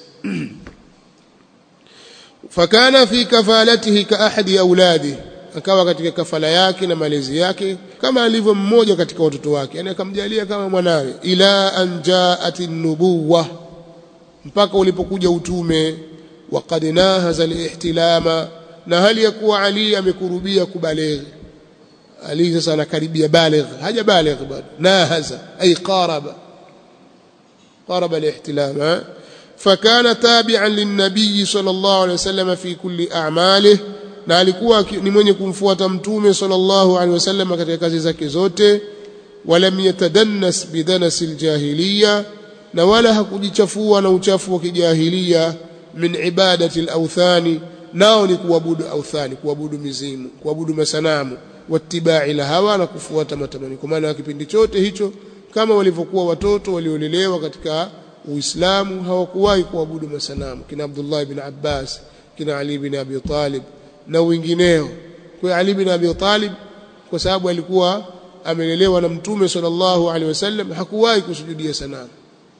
A: fakana fi kafalatihi ka ahadi auladihi akawa katika kafala yake na malezi yake kama alivyo mmoja katika watoto wake yani akamjalia kama mwanawe ila an jaat nubuwa mpaka ulipokuja utume waqad nahaza alihtilama na hali ya kuwa Ali amekurubia kubaligh Ali sasa anakaribia baligh haja baligh bado nahaza ay qaraba qaraba alihtilama فكان تابعا للنبي صلى الله عليه وسلم في كل أعماله na alikuwa ni mwenye kumfuata mtume sallallahu alaihi wasallam katika kazi zake zote walam yatadannas bidanas aljahiliya na wala hakujichafua na uchafu wa kijahilia min ibadati alawthani nao ni kuabudu authani kuabudu mizimu kuabudu masanamu wattibai la hawa na kufuata matamanio kwa maana kipindi chote hicho kama walivyokuwa watoto waliolelewa katika Uislamu hawakuwahi kuabudu masanamu kina Abdullah ibn Abbas kina Ali ibn Abi Talib na wengineo kwa Ali bin Abi Talib kwa sababu alikuwa amelelewa na mtume sallallahu alaihi wasallam hakuwahi kusujudia sanamu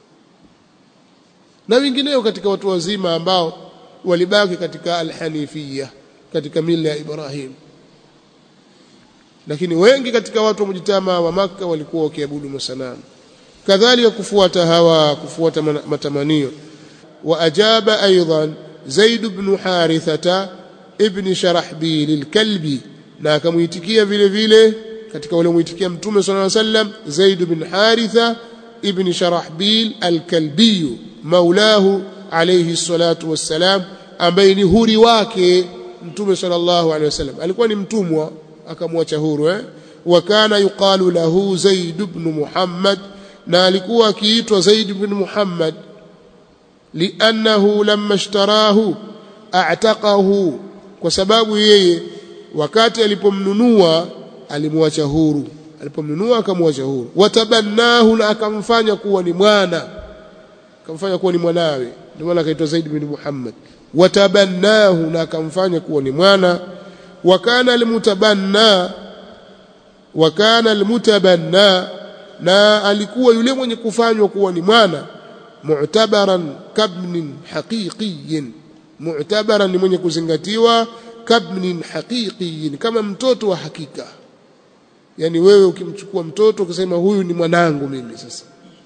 A: na wengineo katika watu wazima ambao walibaki katika alhanifia katika mila ya Ibrahim lakini wengi katika watu wa mjitama wa maka walikuwa wakiabudu masanamu kadhalika kufuata hawa kufuata matamanio wa ajaba aidan Zaid ibn Harithata ibn Sharahbil al-Kalbi na akamuitikia vile vile katika wale muitikia mtume sallallahu alaihi wasallam Zaid ibn Haritha ibn Sharahbil al-Kalbi maulahu alayhi salatu wassalam ambaye ni huri wake mtume sallallahu alaihi wasallam alikuwa ni mtumwa akamwacha huru eh wa kana yuqalu lahu Zaid ibn Muhammad na alikuwa akiitwa Zaid ibn Muhammad liannahu lamma ishtarahu a'taqahu kwa sababu yeye wakati alipomnunua alimwacha huru alipomnunua akamwacha huru watabannahu na akamfanya kuwa ni mwana akamfanya kuwa ni mwanawe ndio maana akaitwa Zaid bin Muhammad watabannahu na akamfanya kuwa ni mwana wa kana almutabanna wa kana almutabanna na alikuwa yule mwenye kufanywa kuwa ni mwana mu'tabaran kabnin haqiqiyin mu'tabaran ni mwenye kuzingatiwa kabnin haqiqiyin kama mtoto wa hakika yani wewe ukimchukua mtoto ukisema huyu ni mwanangu mimi sasa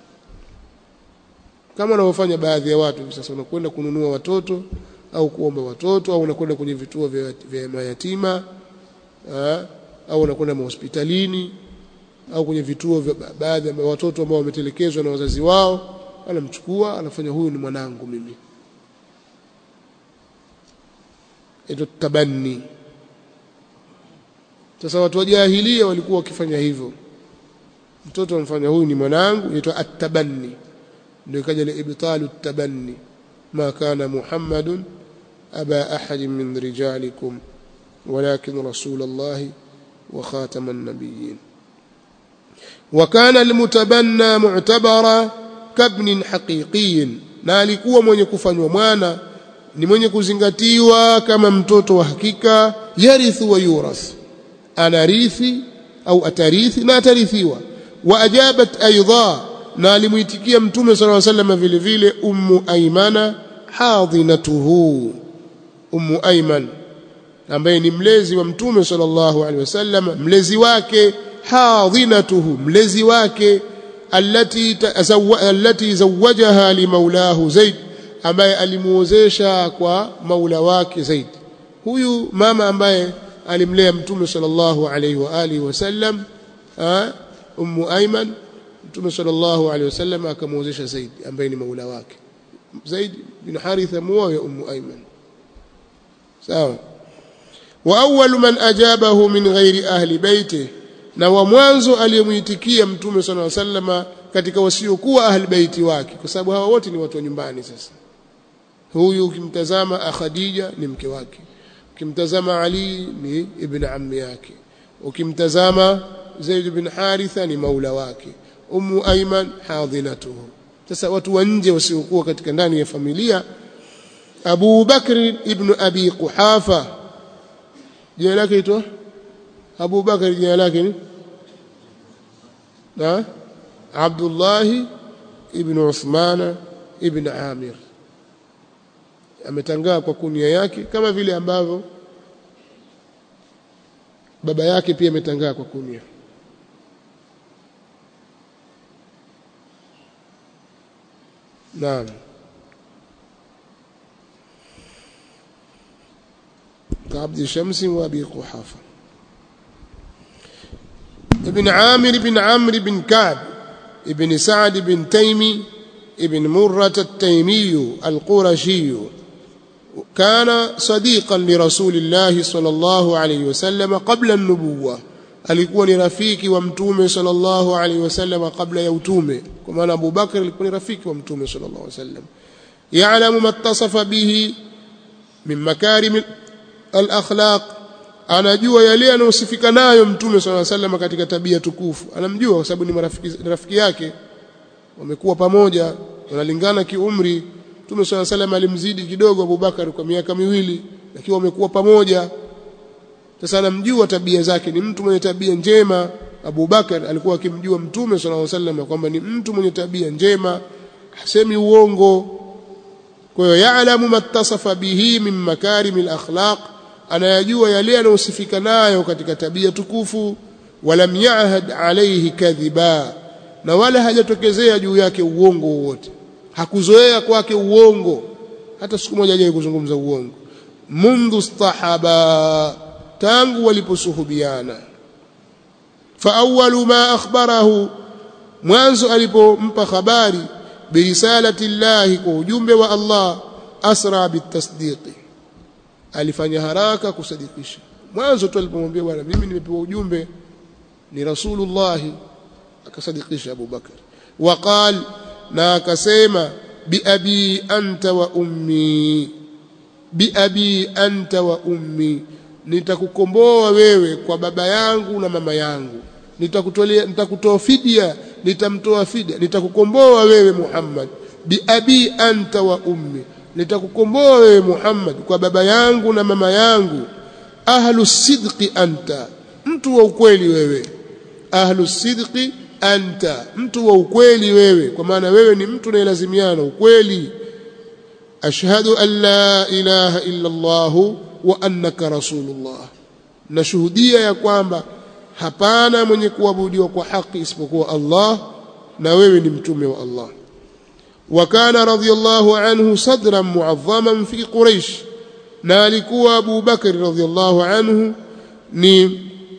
A: kama wanavyofanya baadhi ya watu sasa unakwenda kununua watoto au kuomba watoto au unakwenda kwenye vituo vya, vya mayatima aa, au unakwenda mahospitalini au kwenye vituo vya baadhi ya watoto ambao wametelekezwa na wazazi wao anamchukua anafanya huyu ni mwanangu mimi ito tabanni sasa watu wa jahilia walikuwa wakifanya hivyo mtoto amfanya huyu ni mwanangu inaitwa at-tabanni ndio ikaja ile ibtalu at-tabanni ma kana muhammadun aba ahadin min rijalikum walakin rasulullah wa khataman nabiyyin وكان المتبنى معتبرا كابن حقيقي na alikuwa mwenye kufanywa mwana ni mwenye kuzingatiwa kama mtoto wa hakika yarithu wa yurath anarithi au atarithi na atarithiwa wa ajabat aidha na alimuitikia mtume sallallahu alaihi wasallam vile vile ummu aymana hadinatuhu ummu ayman ambaye ni mlezi wa mtume sallallahu alaihi wasallam mlezi wake hadinatuhu mlezi wake allati allati zawajaha limaulahu zaid ambaye alimuozesha kwa maula wake zaid huyu mama ambaye alimlea mtume sallallahu alaihi wa alihi wasallam ummu ayman mtume sallallahu alaihi wasallam akamuozesha zaid ambaye ni maula wake zaid bin haritha muoa ummu ayman sawa wa awwalu man ajabahu min ghairi ahli baitihi na wa mwanzo aliyemuitikia mtume sallallahu alaihi wasallam katika wasiokuwa ahli baiti wake kwa sababu hawa wote ni watu wa nyumbani sasa huyu ukimtazama Khadija ni mke wake ukimtazama Ali ni ibn ammi yake ukimtazama Zaid bin Haritha ni maula wake Ummu Ayman hadhinatuhu sasa watu wa nje wasiokuwa katika ndani ya familia Abu Bakr ibn Abi Quhafa jina lake itwa Abu Bakr jina lake ni na Abdullah ibn Uthman ibn Amir ametangaa kwa kunia yake kama vile ambavyo baba yake pia ametangaa kwa kunia Naam كعبد الشمس وابي قحافه ابن عامر بن عمرو بن كعب ابن سعد بن تيمي ابن مرة التيمي القرشي كان صديقا لرسول الله صلى الله عليه وسلم قبل النبوة alikuwa ni rafiki wa mtume sallallahu alaihi wasallam kabla ya utume kwa maana Abu Bakr alikuwa ni rafiki wa mtume sallallahu alaihi wasallam ya'lamu mattasafa bihi min makarim al-akhlaq anajua yale anayosifika nayo mtume sallallahu alaihi wasallam katika tabia tukufu anamjua kwa sababu ni marafiki rafiki yake wamekuwa pamoja wanalingana kiumri mtume sallallahu alaihi wasallam alimzidi kidogo Abubakar kwa miaka miwili lakini wamekuwa pamoja sasa anamjua tabia zake ni mtu mwenye tabia njema Abu Bakar alikuwa akimjua mtume sallallahu alaihi wasallam kwamba ni mtu mwenye tabia njema hasemi uongo kwa hiyo yaalamu mattasafa bihi min makarimil akhlaq anayajua yale yanayosifika nayo katika tabia tukufu walam yahad alayhi kadhiba na wala hajatokezea juu yake uongo wowote hakuzoea kwake uongo hata siku moja hajawahi kuzungumza uongo mundu stahaba tangu waliposuhubiana fa awwalu ma akhbarahu mwanzo alipompa habari birisalati llahi kwa ujumbe wa Allah asra bitasdiqi alifanya haraka kusadikisha mwanzo tu alipomwambia bwana mimi nimepewa ujumbe ni rasulullah akasadikisha Abu Bakar waqal na akasema biabi anta wa ummi biabi anta wa ummi nitakukomboa wewe kwa baba yangu na mama yangu nitakutolea nitakutoa fidia nitamtoa fidia nitakukomboa wewe Muhammad biabi anta wa ummi nitakukomboa wewe Muhammad kwa baba yangu na mama yangu ahlu sidqi anta mtu wa ukweli wewe ahlu sidqi anta mtu wa ukweli wewe kwa maana wewe ni mtu unayelazimiana ukweli ashhadu an la ilaha illa Allah wa annaka rasulullah nashuhudia ya kwamba hapana mwenye kuabudiwa kwa haki isipokuwa Allah na wewe ni mtume wa Allah وكان رضي الله عنه صدرا معظما في قريش na alikuwa Abu Bakr radhiallahu anhu ni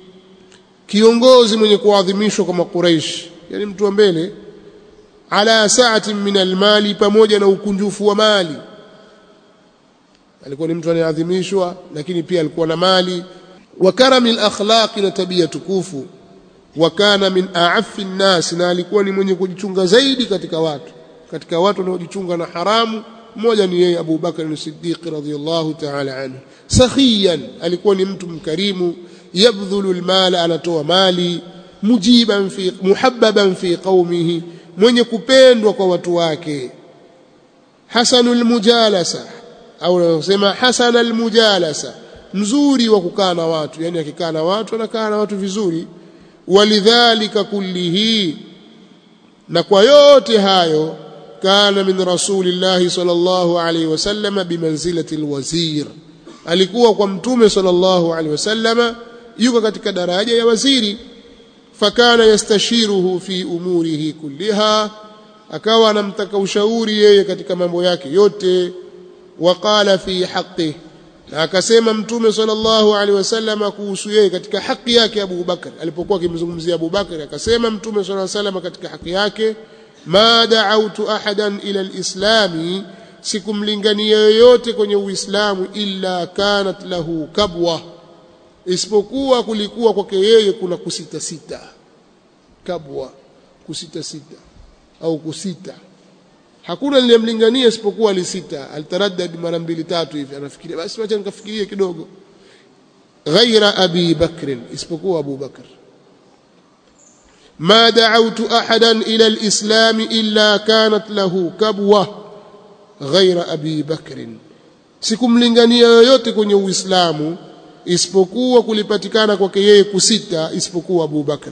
A: kiongozi mwenye kuadhimishwa kwa makuraish yani mtu wa mbele ala sa'atin min almali pamoja na ukunjufu wa mali alikuwa ni mtu anayeadhimishwa lakini pia alikuwa na mali wa karami alakhlaq na tabia tukufu wa kana min a'affi nnas na alikuwa ni mwenye kujichunga zaidi katika watu katika watu wanaojichunga na haramu mmoja ni yeye Abu Bakar as-Siddiq radhiyallahu ta'ala anhu sakhiyan alikuwa ni mtu mkarimu yabdhulu almala anatoa mali mujiban fi muhabbaban fi qaumihi mwenye kupendwa kwa watu wake hasanul mujalasa au unasema hasanal mujalasa mzuri wa kukaa na watu yani akikaa na watu anakaa na watu vizuri walidhalika kullihi na kwa yote hayo kana min rasulillahi sallallahu alaihi wasallam bimanzilati alwazir alikuwa kwa mtume sallallahu alaihi wasallam yuko katika daraja ya waziri fakana yastashiruhu fi umurihi kulliha akawa anamtaka ushauri yeye katika mambo yake yote waqala fi haqqi na akasema mtume sallallahu alaihi wasallam kuhusu yeye katika haki yake Abu Bakar alipokuwa akimzungumzia Abu Bakar akasema mtume sallallahu alaihi wasallam katika haki yake ma da'awtu ahadan ila alislami sikumlingania yoyote kwenye uislamu illa kanat lahu kabwa isipokuwa kulikuwa kwake yeye kuna kusita sita kabwa kusita sita au kusita hakuna niliyemlingania isipokuwa alisita alitaraddad mara mbili tatu hivi anafikiria basi wacha nikafikirie kidogo ghaira abi bakr isipokuwa abu bakr ما دعوت احدا الى الاسلام الا كانت له كبوه غير ابي بكر sikumlingania yoyote kwenye uislamu isipokuwa kulipatikana kwake yeye kusita isipokuwa Abu Bakr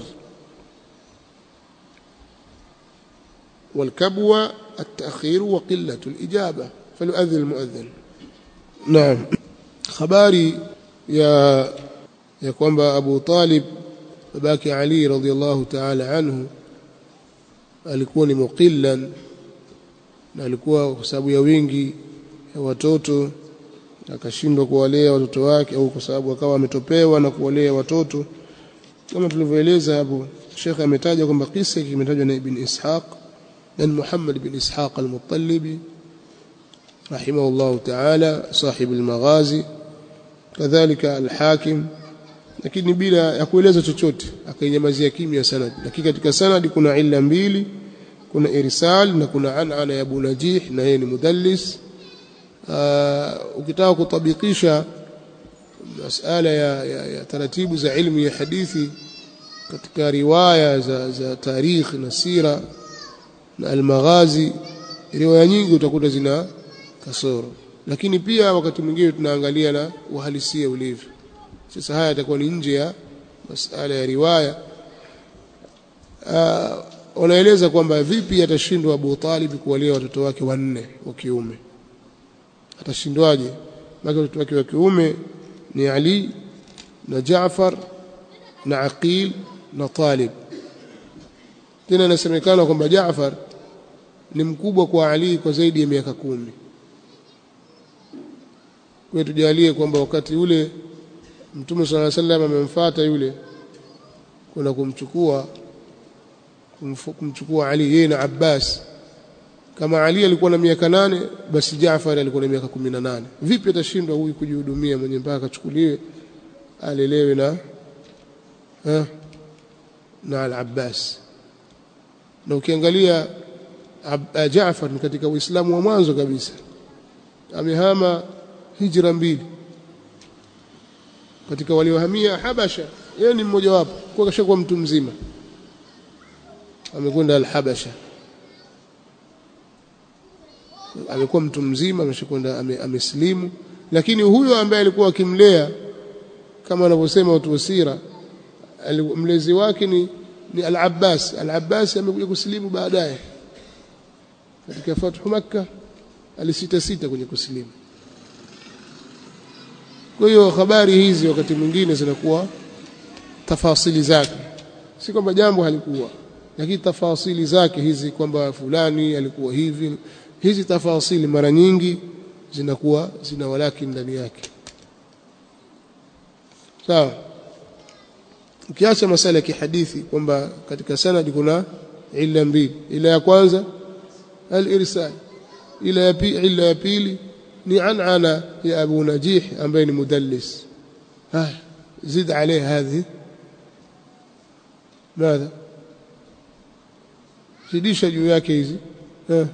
A: والكبوة التأخير وقلة الإجابة فليؤذن المؤذن نعم خباري يا يا kwamba Abu Talib babake Ali radhiallahu ta'ala anhu alikuwa ni muqillan na alikuwa kwa sababu ya wingi ya watoto akashindwa kuwalea watoto wake au kwa sababu akawa ametopewa na kuwalea watoto kama tulivyoeleza hapo Sheikh ametaja kwamba kisa kimetajwa na Ibn Ishaq na Muhammad bin Ishaq al-Muttalibi rahimahullah ta'ala sahib al-Maghazi kadhalika al-Hakim lakini bila ya kueleza chochote akainyamazia kimya sanad lakini katika sanadi kuna illa mbili kuna irsal na kuna anana ya Abu Najih na yeye ni mudallis uh, ukitaka kutabikisha masala ya, ya, ya taratibu za ilmu ya hadithi katika riwaya za, za tarikh na sira na almaghazi riwaya nyingi utakuta zina kasoro lakini pia wakati mwingine tunaangalia na uhalisia ulivyo sasa haya yatakuwa ni nje ya masala ya riwaya uh, wanaeleza kwamba vipi atashindwa Abu Talib kuwalea watoto wake wanne wa kiume atashindwaje maana watoto wake wa kiume ni Ali na Jaafar na Aqil na Talib tena inasemekana kwamba Jaafar ni mkubwa kwa Ali kwa zaidi ya miaka kumi kwa tujalie kwamba wakati ule Mtume صلى الله عليه وسلم amemfuata yule kuna kumchukua kumchukua Ali yeye na Abbas kama Ali alikuwa na miaka nane basi Jaafar alikuwa na miaka kumi na nane vipi atashindwa huyu kujihudumia mwenye mpaka akachukuliwe alelewe na ha, na al-Abbas na ukiangalia Jaafar ni katika Uislamu wa mwanzo kabisa amehama hijra mbili katika waliohamia Habasha yeye ni mmoja wapo kwa kashakuwa mtu mzima amekwenda al-Habasha amekuwa mtu mzima ameshakwenda amesilimu lakini huyo ambaye alikuwa akimlea kama wanavyosema watu wa sira mlezi wake ni ni al-Abbas al-Abbas amekuja kusilimu baadaye katika fathu Makkah alisita sita kwenye kusilimu kwa hiyo habari hizi wakati mwingine zinakuwa tafasili zake si kwamba jambo halikuwa lakini tafasili zake hizi kwamba fulani alikuwa hivi hizi tafasili mara nyingi zinakuwa zina walaki ndani yake sawa ukiacha masala ya kihadithi kwamba katika sanadi kuna illa mbili ila ya kwanza al-irsal ila ya pili ila ya pili ni anana ya Abu Najih ambaye ni mudallis ah zid عليه هذه ماذا zidisha juu yake hizi eh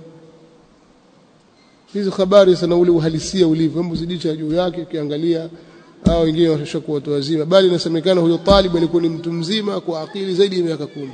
A: hizi habari sana ule uhalisia ulivyo hebu zidisha juu yake ukiangalia hao wengine washakuwa watu wazima bali inasemekana huyo talib alikuwa ni mtu mzima kwa akili zaidi ya miaka kumi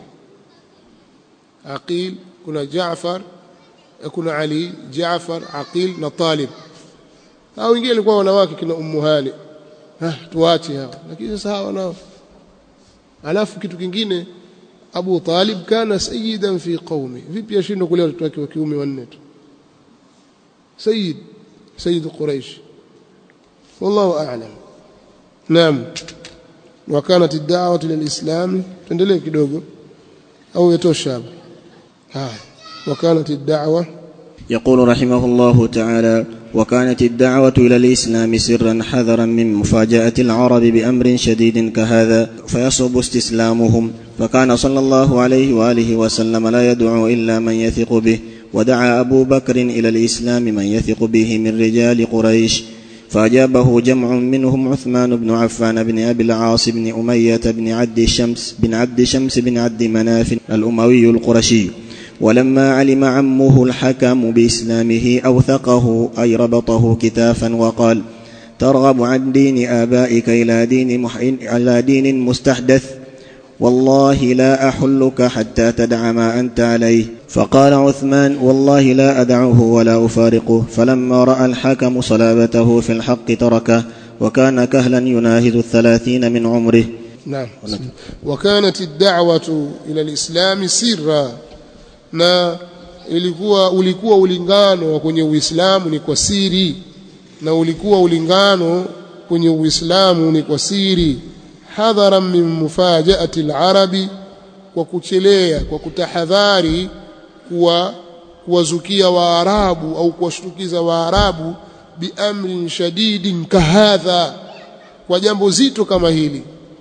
A: aqil kuna Jaafar kuna Ali Jaafar Aqil na Talib hao wengine walikuwa wanawake kina Ummu Hani ah tuache hao lakini sasa hawa nao alafu kitu kingine Abu Talib kana sayyidan fi qaumi vipi ashindwe kulea watoto wake wa kiume wanne tu sayyid sayyid Quraysh wallahu a'lam naam وكانت الدعوه للاسلام tuendelee kidogo au yatosha hapa haya وكانت الدعوة
B: يقول رحمه الله تعالى وكانت الدعوة إلى الإسلام سرا حذرا من مفاجأة العرب بأمر شديد كهذا فيصعب استسلامهم فكان صلى الله عليه وآله وسلم لا يدعو إلا من يثق به ودعا أبو بكر إلى الإسلام من يثق به من رجال قريش فأجابه جمع منهم عثمان بن عفان بن أبي العاص بن أمية بن عبد الشمس بن عبد شمس بن عبد مناف الأموي القرشي ولما علم عمه الحكم بإسلامه أوثقه أي ربطه كتافا وقال ترغب عن دين آبائك إلى دين, مح... إلى دين مستحدث والله لا أحلك حتى تدع ما أنت عليه فقال عثمان والله لا أدعه ولا أفارقه فلما رأى الحكم صلابته في الحق تركه وكان كهلا يناهز الثلاثين من عمره
A: نعم وكانت الدعوة إلى الإسلام سرا na ilikuwa ulikuwa ulingano wa kwenye Uislamu ni kwa siri na ulikuwa ulingano kwenye Uislamu ni kwa siri hadhara min mufajaati alarabi kwa kuchelea kwa kutahadhari kuwa kuwazukia waarabu au kuwashtukiza waarabu biamrin shadidin kahadha kwa jambo zito kama hili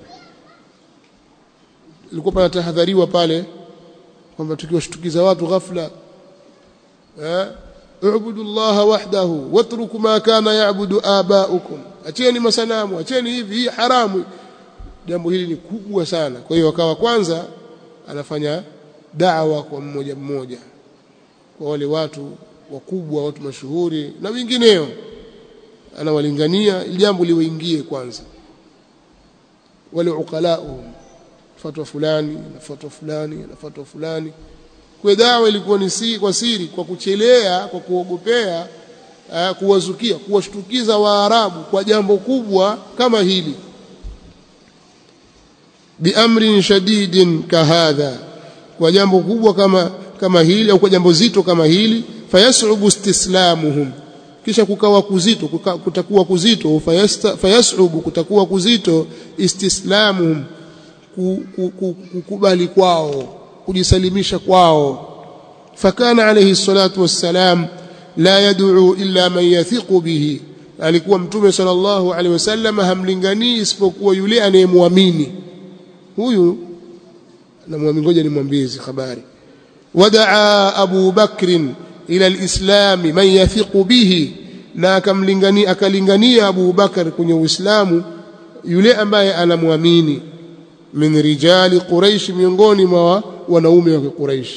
A: ilikuwa panatahadhariwa pale kwamba tukiwashtukiza watu ghafla eh ubudu Allah wahdahu watruku ma kana yaabudu abaukum acheni masanamu acheni hivi hii haramu jambo hili ni kubwa sana kwa hiyo akawa kwanza anafanya da'wa kwa mmoja mmoja kwa wale watu wakubwa watu mashuhuri na wengineo anawalingania ili jambo liwaingie kwanza wale uqalao fatwa fulani na fatwa fulani na fatwa fulani kwa dawa ilikuwa ni si kwa siri kwa kuchelea kwa kuogopea uh, kuwazukia kuwashtukiza waarabu kwa jambo kubwa kama hili biamrin shadidin kahadha kwa jambo kubwa kama kama hili au kwa jambo zito kama hili fayasubu istislamuhum kisha kukawa kuzito kuka, kutakuwa kuzito fayasubu kutakuwa kuzito istislamuhum kukubali kwao kujisalimisha kwao fakana alayhi salatu wassalam la yad'u illa man yathiqu bihi alikuwa mtume sallallahu alaihi wasallam hamlinganii isipokuwa yule anayemwamini huyu namwamini ngoja nimwambie hizi habari wadaa abu bakrin ila alislam man yathiqu bihi na akamlingania akalingania abu bakar kwenye uislamu yule ambaye anamwamini min rijali quraish miongoni mwa wanaume wa quraish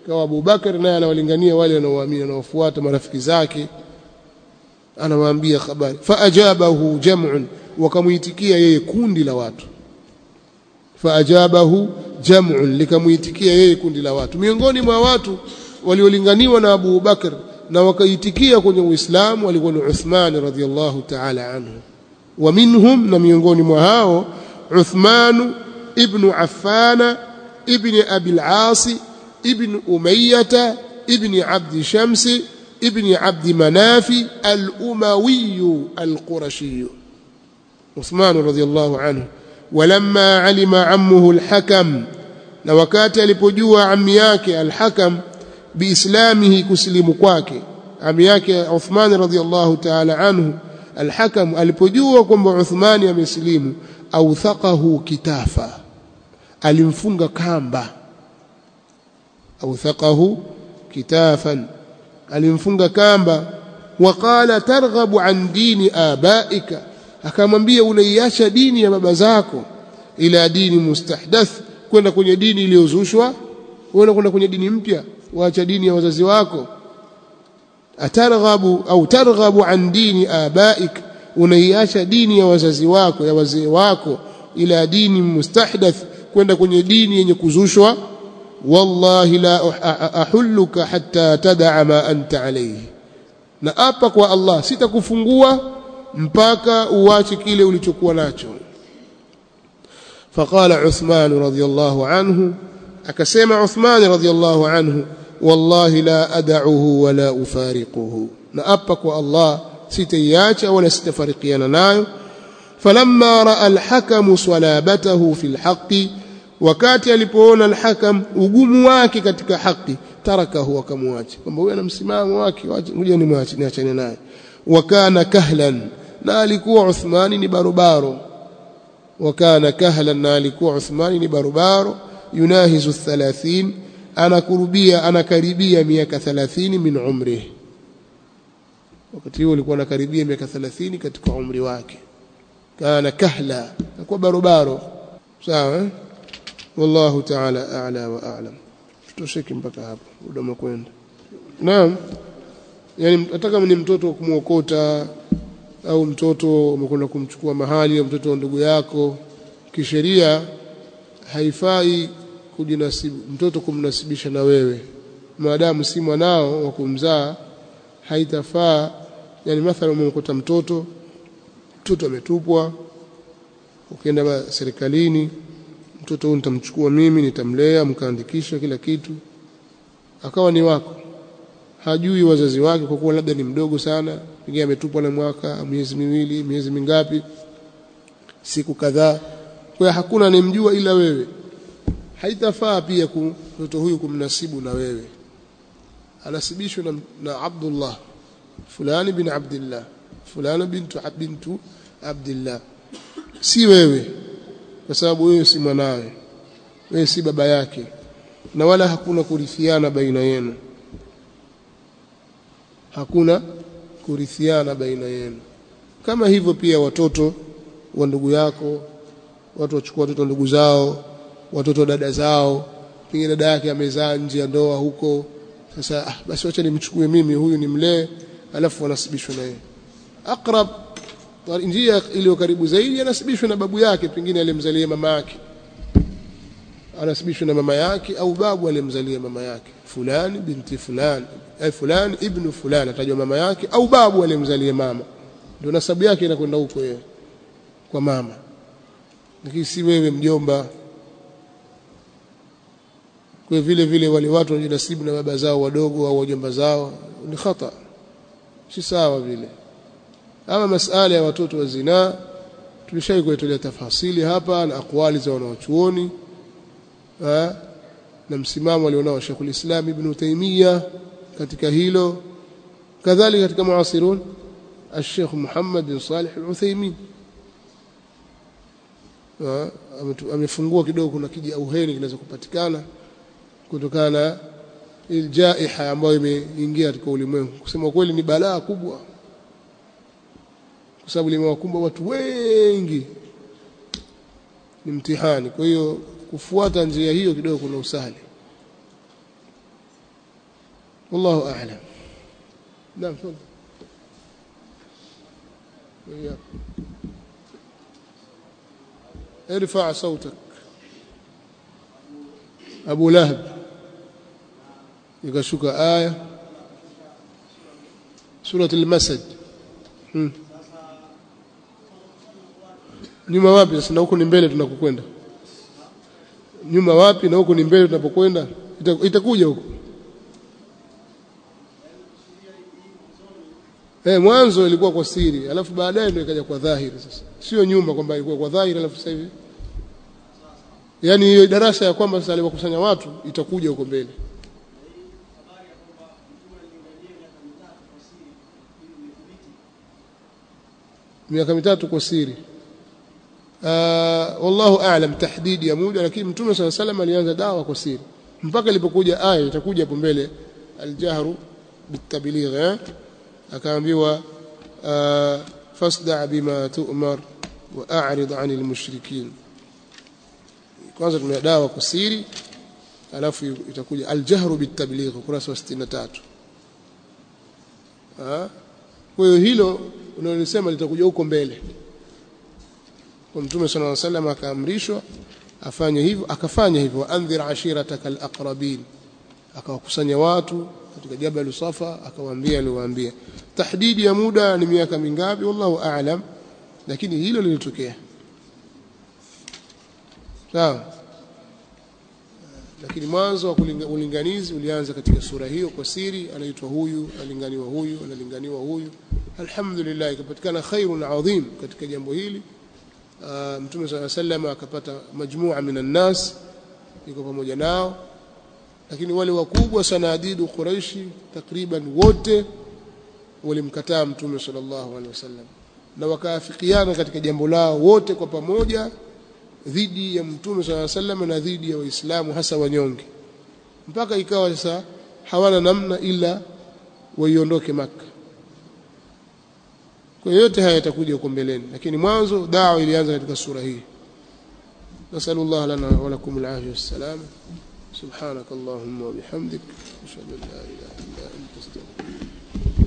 A: kawa Abu Bakar naye anawalingania wale wanaoamini wanaofuata marafiki zake anawaambia habari faajabahu jam'un wakamuitikia yeye kundi la watu faajabahu jam'un likamuitikia yeye kundi la watu miongoni mwa watu waliolinganiwa na Abu Bakar na wakaitikia kwenye Uislamu walikuwa ni Uthman radhiyallahu ta'ala anhu wa minhum na miongoni mwa hao Uthman ibn Affan ibn Abi al-As ibn Umayyah ibn Abd Shams ibn Abd Manaf al-Umawi al-Qurashi Uthman radhiyallahu anhu ولما علم عمه الحكم na wakati alipojua ammi yake al-Hakam biislamihi kusilimu kwake ami yake Uthman radhiyallahu ta'ala anhu al-Hakam alipojua kwamba Uthman amesilimu au thaqahu kitafa alimfunga kamba au thaqahu kitafan alimfunga kamba waqala targhabu an dini abaika akamwambia unaiacha dini ya baba zako ila dini mustahdath kwenda kwenye dini iliyozushwa wewe kwenda kwenye dini mpya waacha dini ya wazazi wako atarghabu au targhabu an dini abaik unaiacha dini ya wazazi wako ya wazee wako ila dini mustahdath kwenda kwenye dini yenye kuzushwa wallahi la ahulluka hatta tad'a ma anta alayhi na apa kwa Allah sitakufungua mpaka uache kile ulichokuwa nacho فقال عثمان رضي الله عنه akasema Uthman radhiyallahu anhu wallahi la ad'uhu wala ufariquhu na apa kwa Allah sitaiacha wala sitafarikiana nayo falamma raa alhakamu salabatahu fi alhaqi wakati alipoona alhakam ugumu wake katika haki tarakahu akamwacha kwamba huyu ana msimamo wake ngoja nimwache niachane naye wakana kahlan na alikuwa Uthmani ni barobaro wakana kahlan na alikuwa Uthmani ni barobaro yunahizu 30 anakurubia anakaribia miaka 30 min umri wakati huo alikuwa anakaribia miaka 30 katika umri wake kana kahla alikuwa barobaro sawa eh? wallahu ta'ala a'la wa a'lam tutosheke mpaka hapo muda umekwenda naam yani nataka ni mtoto kumuokota au mtoto umekwenda kumchukua mahali au mtoto wa ndugu yako kisheria haifai kujinasibu mtoto kumnasibisha na wewe maadamu si mwanao wa kumzaa haitafaa yani mathalan umemkuta mtoto mtoto ametupwa ukienda serikalini mtoto huyu nitamchukua mimi nitamlea mkaandikisha kila kitu akawa ni wako hajui wazazi wake kwa kuwa labda ni mdogo sana pengine ametupwa na mwaka miezi miwili miezi mingapi siku kadhaa kwa hakuna anemjua ila wewe haitafaa pia mtoto huyu kumnasibu na wewe anasibishwa na, na Abdullah fulani bin Abdullah fulani bintu bintu Abdullah si wewe kwa sababu wewe si mwanawe wewe si baba yake na wala hakuna kurithiana baina yenu hakuna kurithiana baina yenu kama hivyo pia watoto wa ndugu yako watu wachukua watoto wa ndugu zao watoto wa dada zao pengine dada yake amezaa nje ya ndoa huko sasa ah, basi wacha nimchukue mimi huyu nimlee alafu wanasibishwa na yeye aqrab njia iliyo karibu zaidi anasibishwa na babu yake pengine alimzalia mama yake anasibishwa na mama yake au babu alimzalia mama yake fulani binti fulani ay fulani ibnu fulani atajwa mama yake au babu alimzalia mama ndio nasabu yake inakwenda huko yeye kwa mama lakini si wewe mjomba kwa vile vile wale watu wanajinasibu na baba zao wadogo au wajomba zao ni khata si sawa vile ama masala ya watoto wa zinaa tulishai kuitolea tafasili hapa na akwali za wanawachuoni na msimamo alionao Sheikhul Islam Ibn Taymiyyah katika hilo kadhalika katika muasirun الشيخ محمد بن صالح العثيمين amefungua kidogo kuna kiji auheni kinaweza kupatikana kutokana na iljaiha ambayo imeingia katika ulimwengu kusema kweli ni balaa kubwa kwa sababu limewakumba watu wengi ni mtihani kwa hiyo kufuata njia hiyo kidogo kuna usahali والله أعلم نعم تفضل وإياك ارفع صوتك أبو لهب ikashuka aya surat al-masad hmm. nyuma wapi sasa na huko ni mbele tunakokwenda nyuma wapi na huko ni mbele tunapokwenda itakuja huko eh mwanzo ilikuwa kwa siri alafu baadaye ndio ikaja kwa dhahiri sasa sio nyuma kwamba ilikuwa kwa dhahiri alafu sasa hivi yani hiyo darasa ya kwamba sasa aliwakusanya watu itakuja huko mbele miaka mitatu kwa siri uh, wallahu aalam tahdidi ya muda lakini mtume sala salam alianza dawa kwa siri mpaka ilipokuja aya itakuja hapo mbele aljahru bitabligh eh? akaambiwa uh, fasda bima tu'mar wa a'rid 'anil mushrikin kwanza tumia dawa kwa siri alafu itakuja aljahru bitabligh ukurasa wa 63 ah kwa hiyo hilo unalosema litakuja huko mbele kwa mtume sallallahu alaihi wasallam akaamrishwa afanye hivyo akafanya hivyo andhir ashirataka alaqrabin akawakusanya watu katika jabal safa akawaambia aliwaambia tahdidi ya muda ni miaka mingapi wallahu aalam lakini hilo lilitokea sawa lakini mwanzo wa ulinganizi ulianza katika sura hiyo kwa siri anaitwa huyu alinganiwa huyu analinganiwa huyu alhamdulillah ikapatikana khairun adhim katika jambo hili uh, mtume swalla sallam akapata majmua minan nas yuko pamoja nao lakini wale wakubwa sanadidu quraishi takriban wote walimkataa mtume sallallahu alaihi wasallam na wakaafikiana katika jambo lao wote kwa pamoja dhidi ya mtume sallallahu alaihi wasallam na dhidi ya waislamu hasa wanyonge mpaka ikawa sasa hawana namna ila waiondoke maka kwa yote haya yatakuja huko mbeleni lakini mwanzo dawa ilianza katika sura hii nasallallahu lana wa lakum alafia wassalam سبحانك اللهم وبحمدك اشهد ان لا اله الا انت استغفرك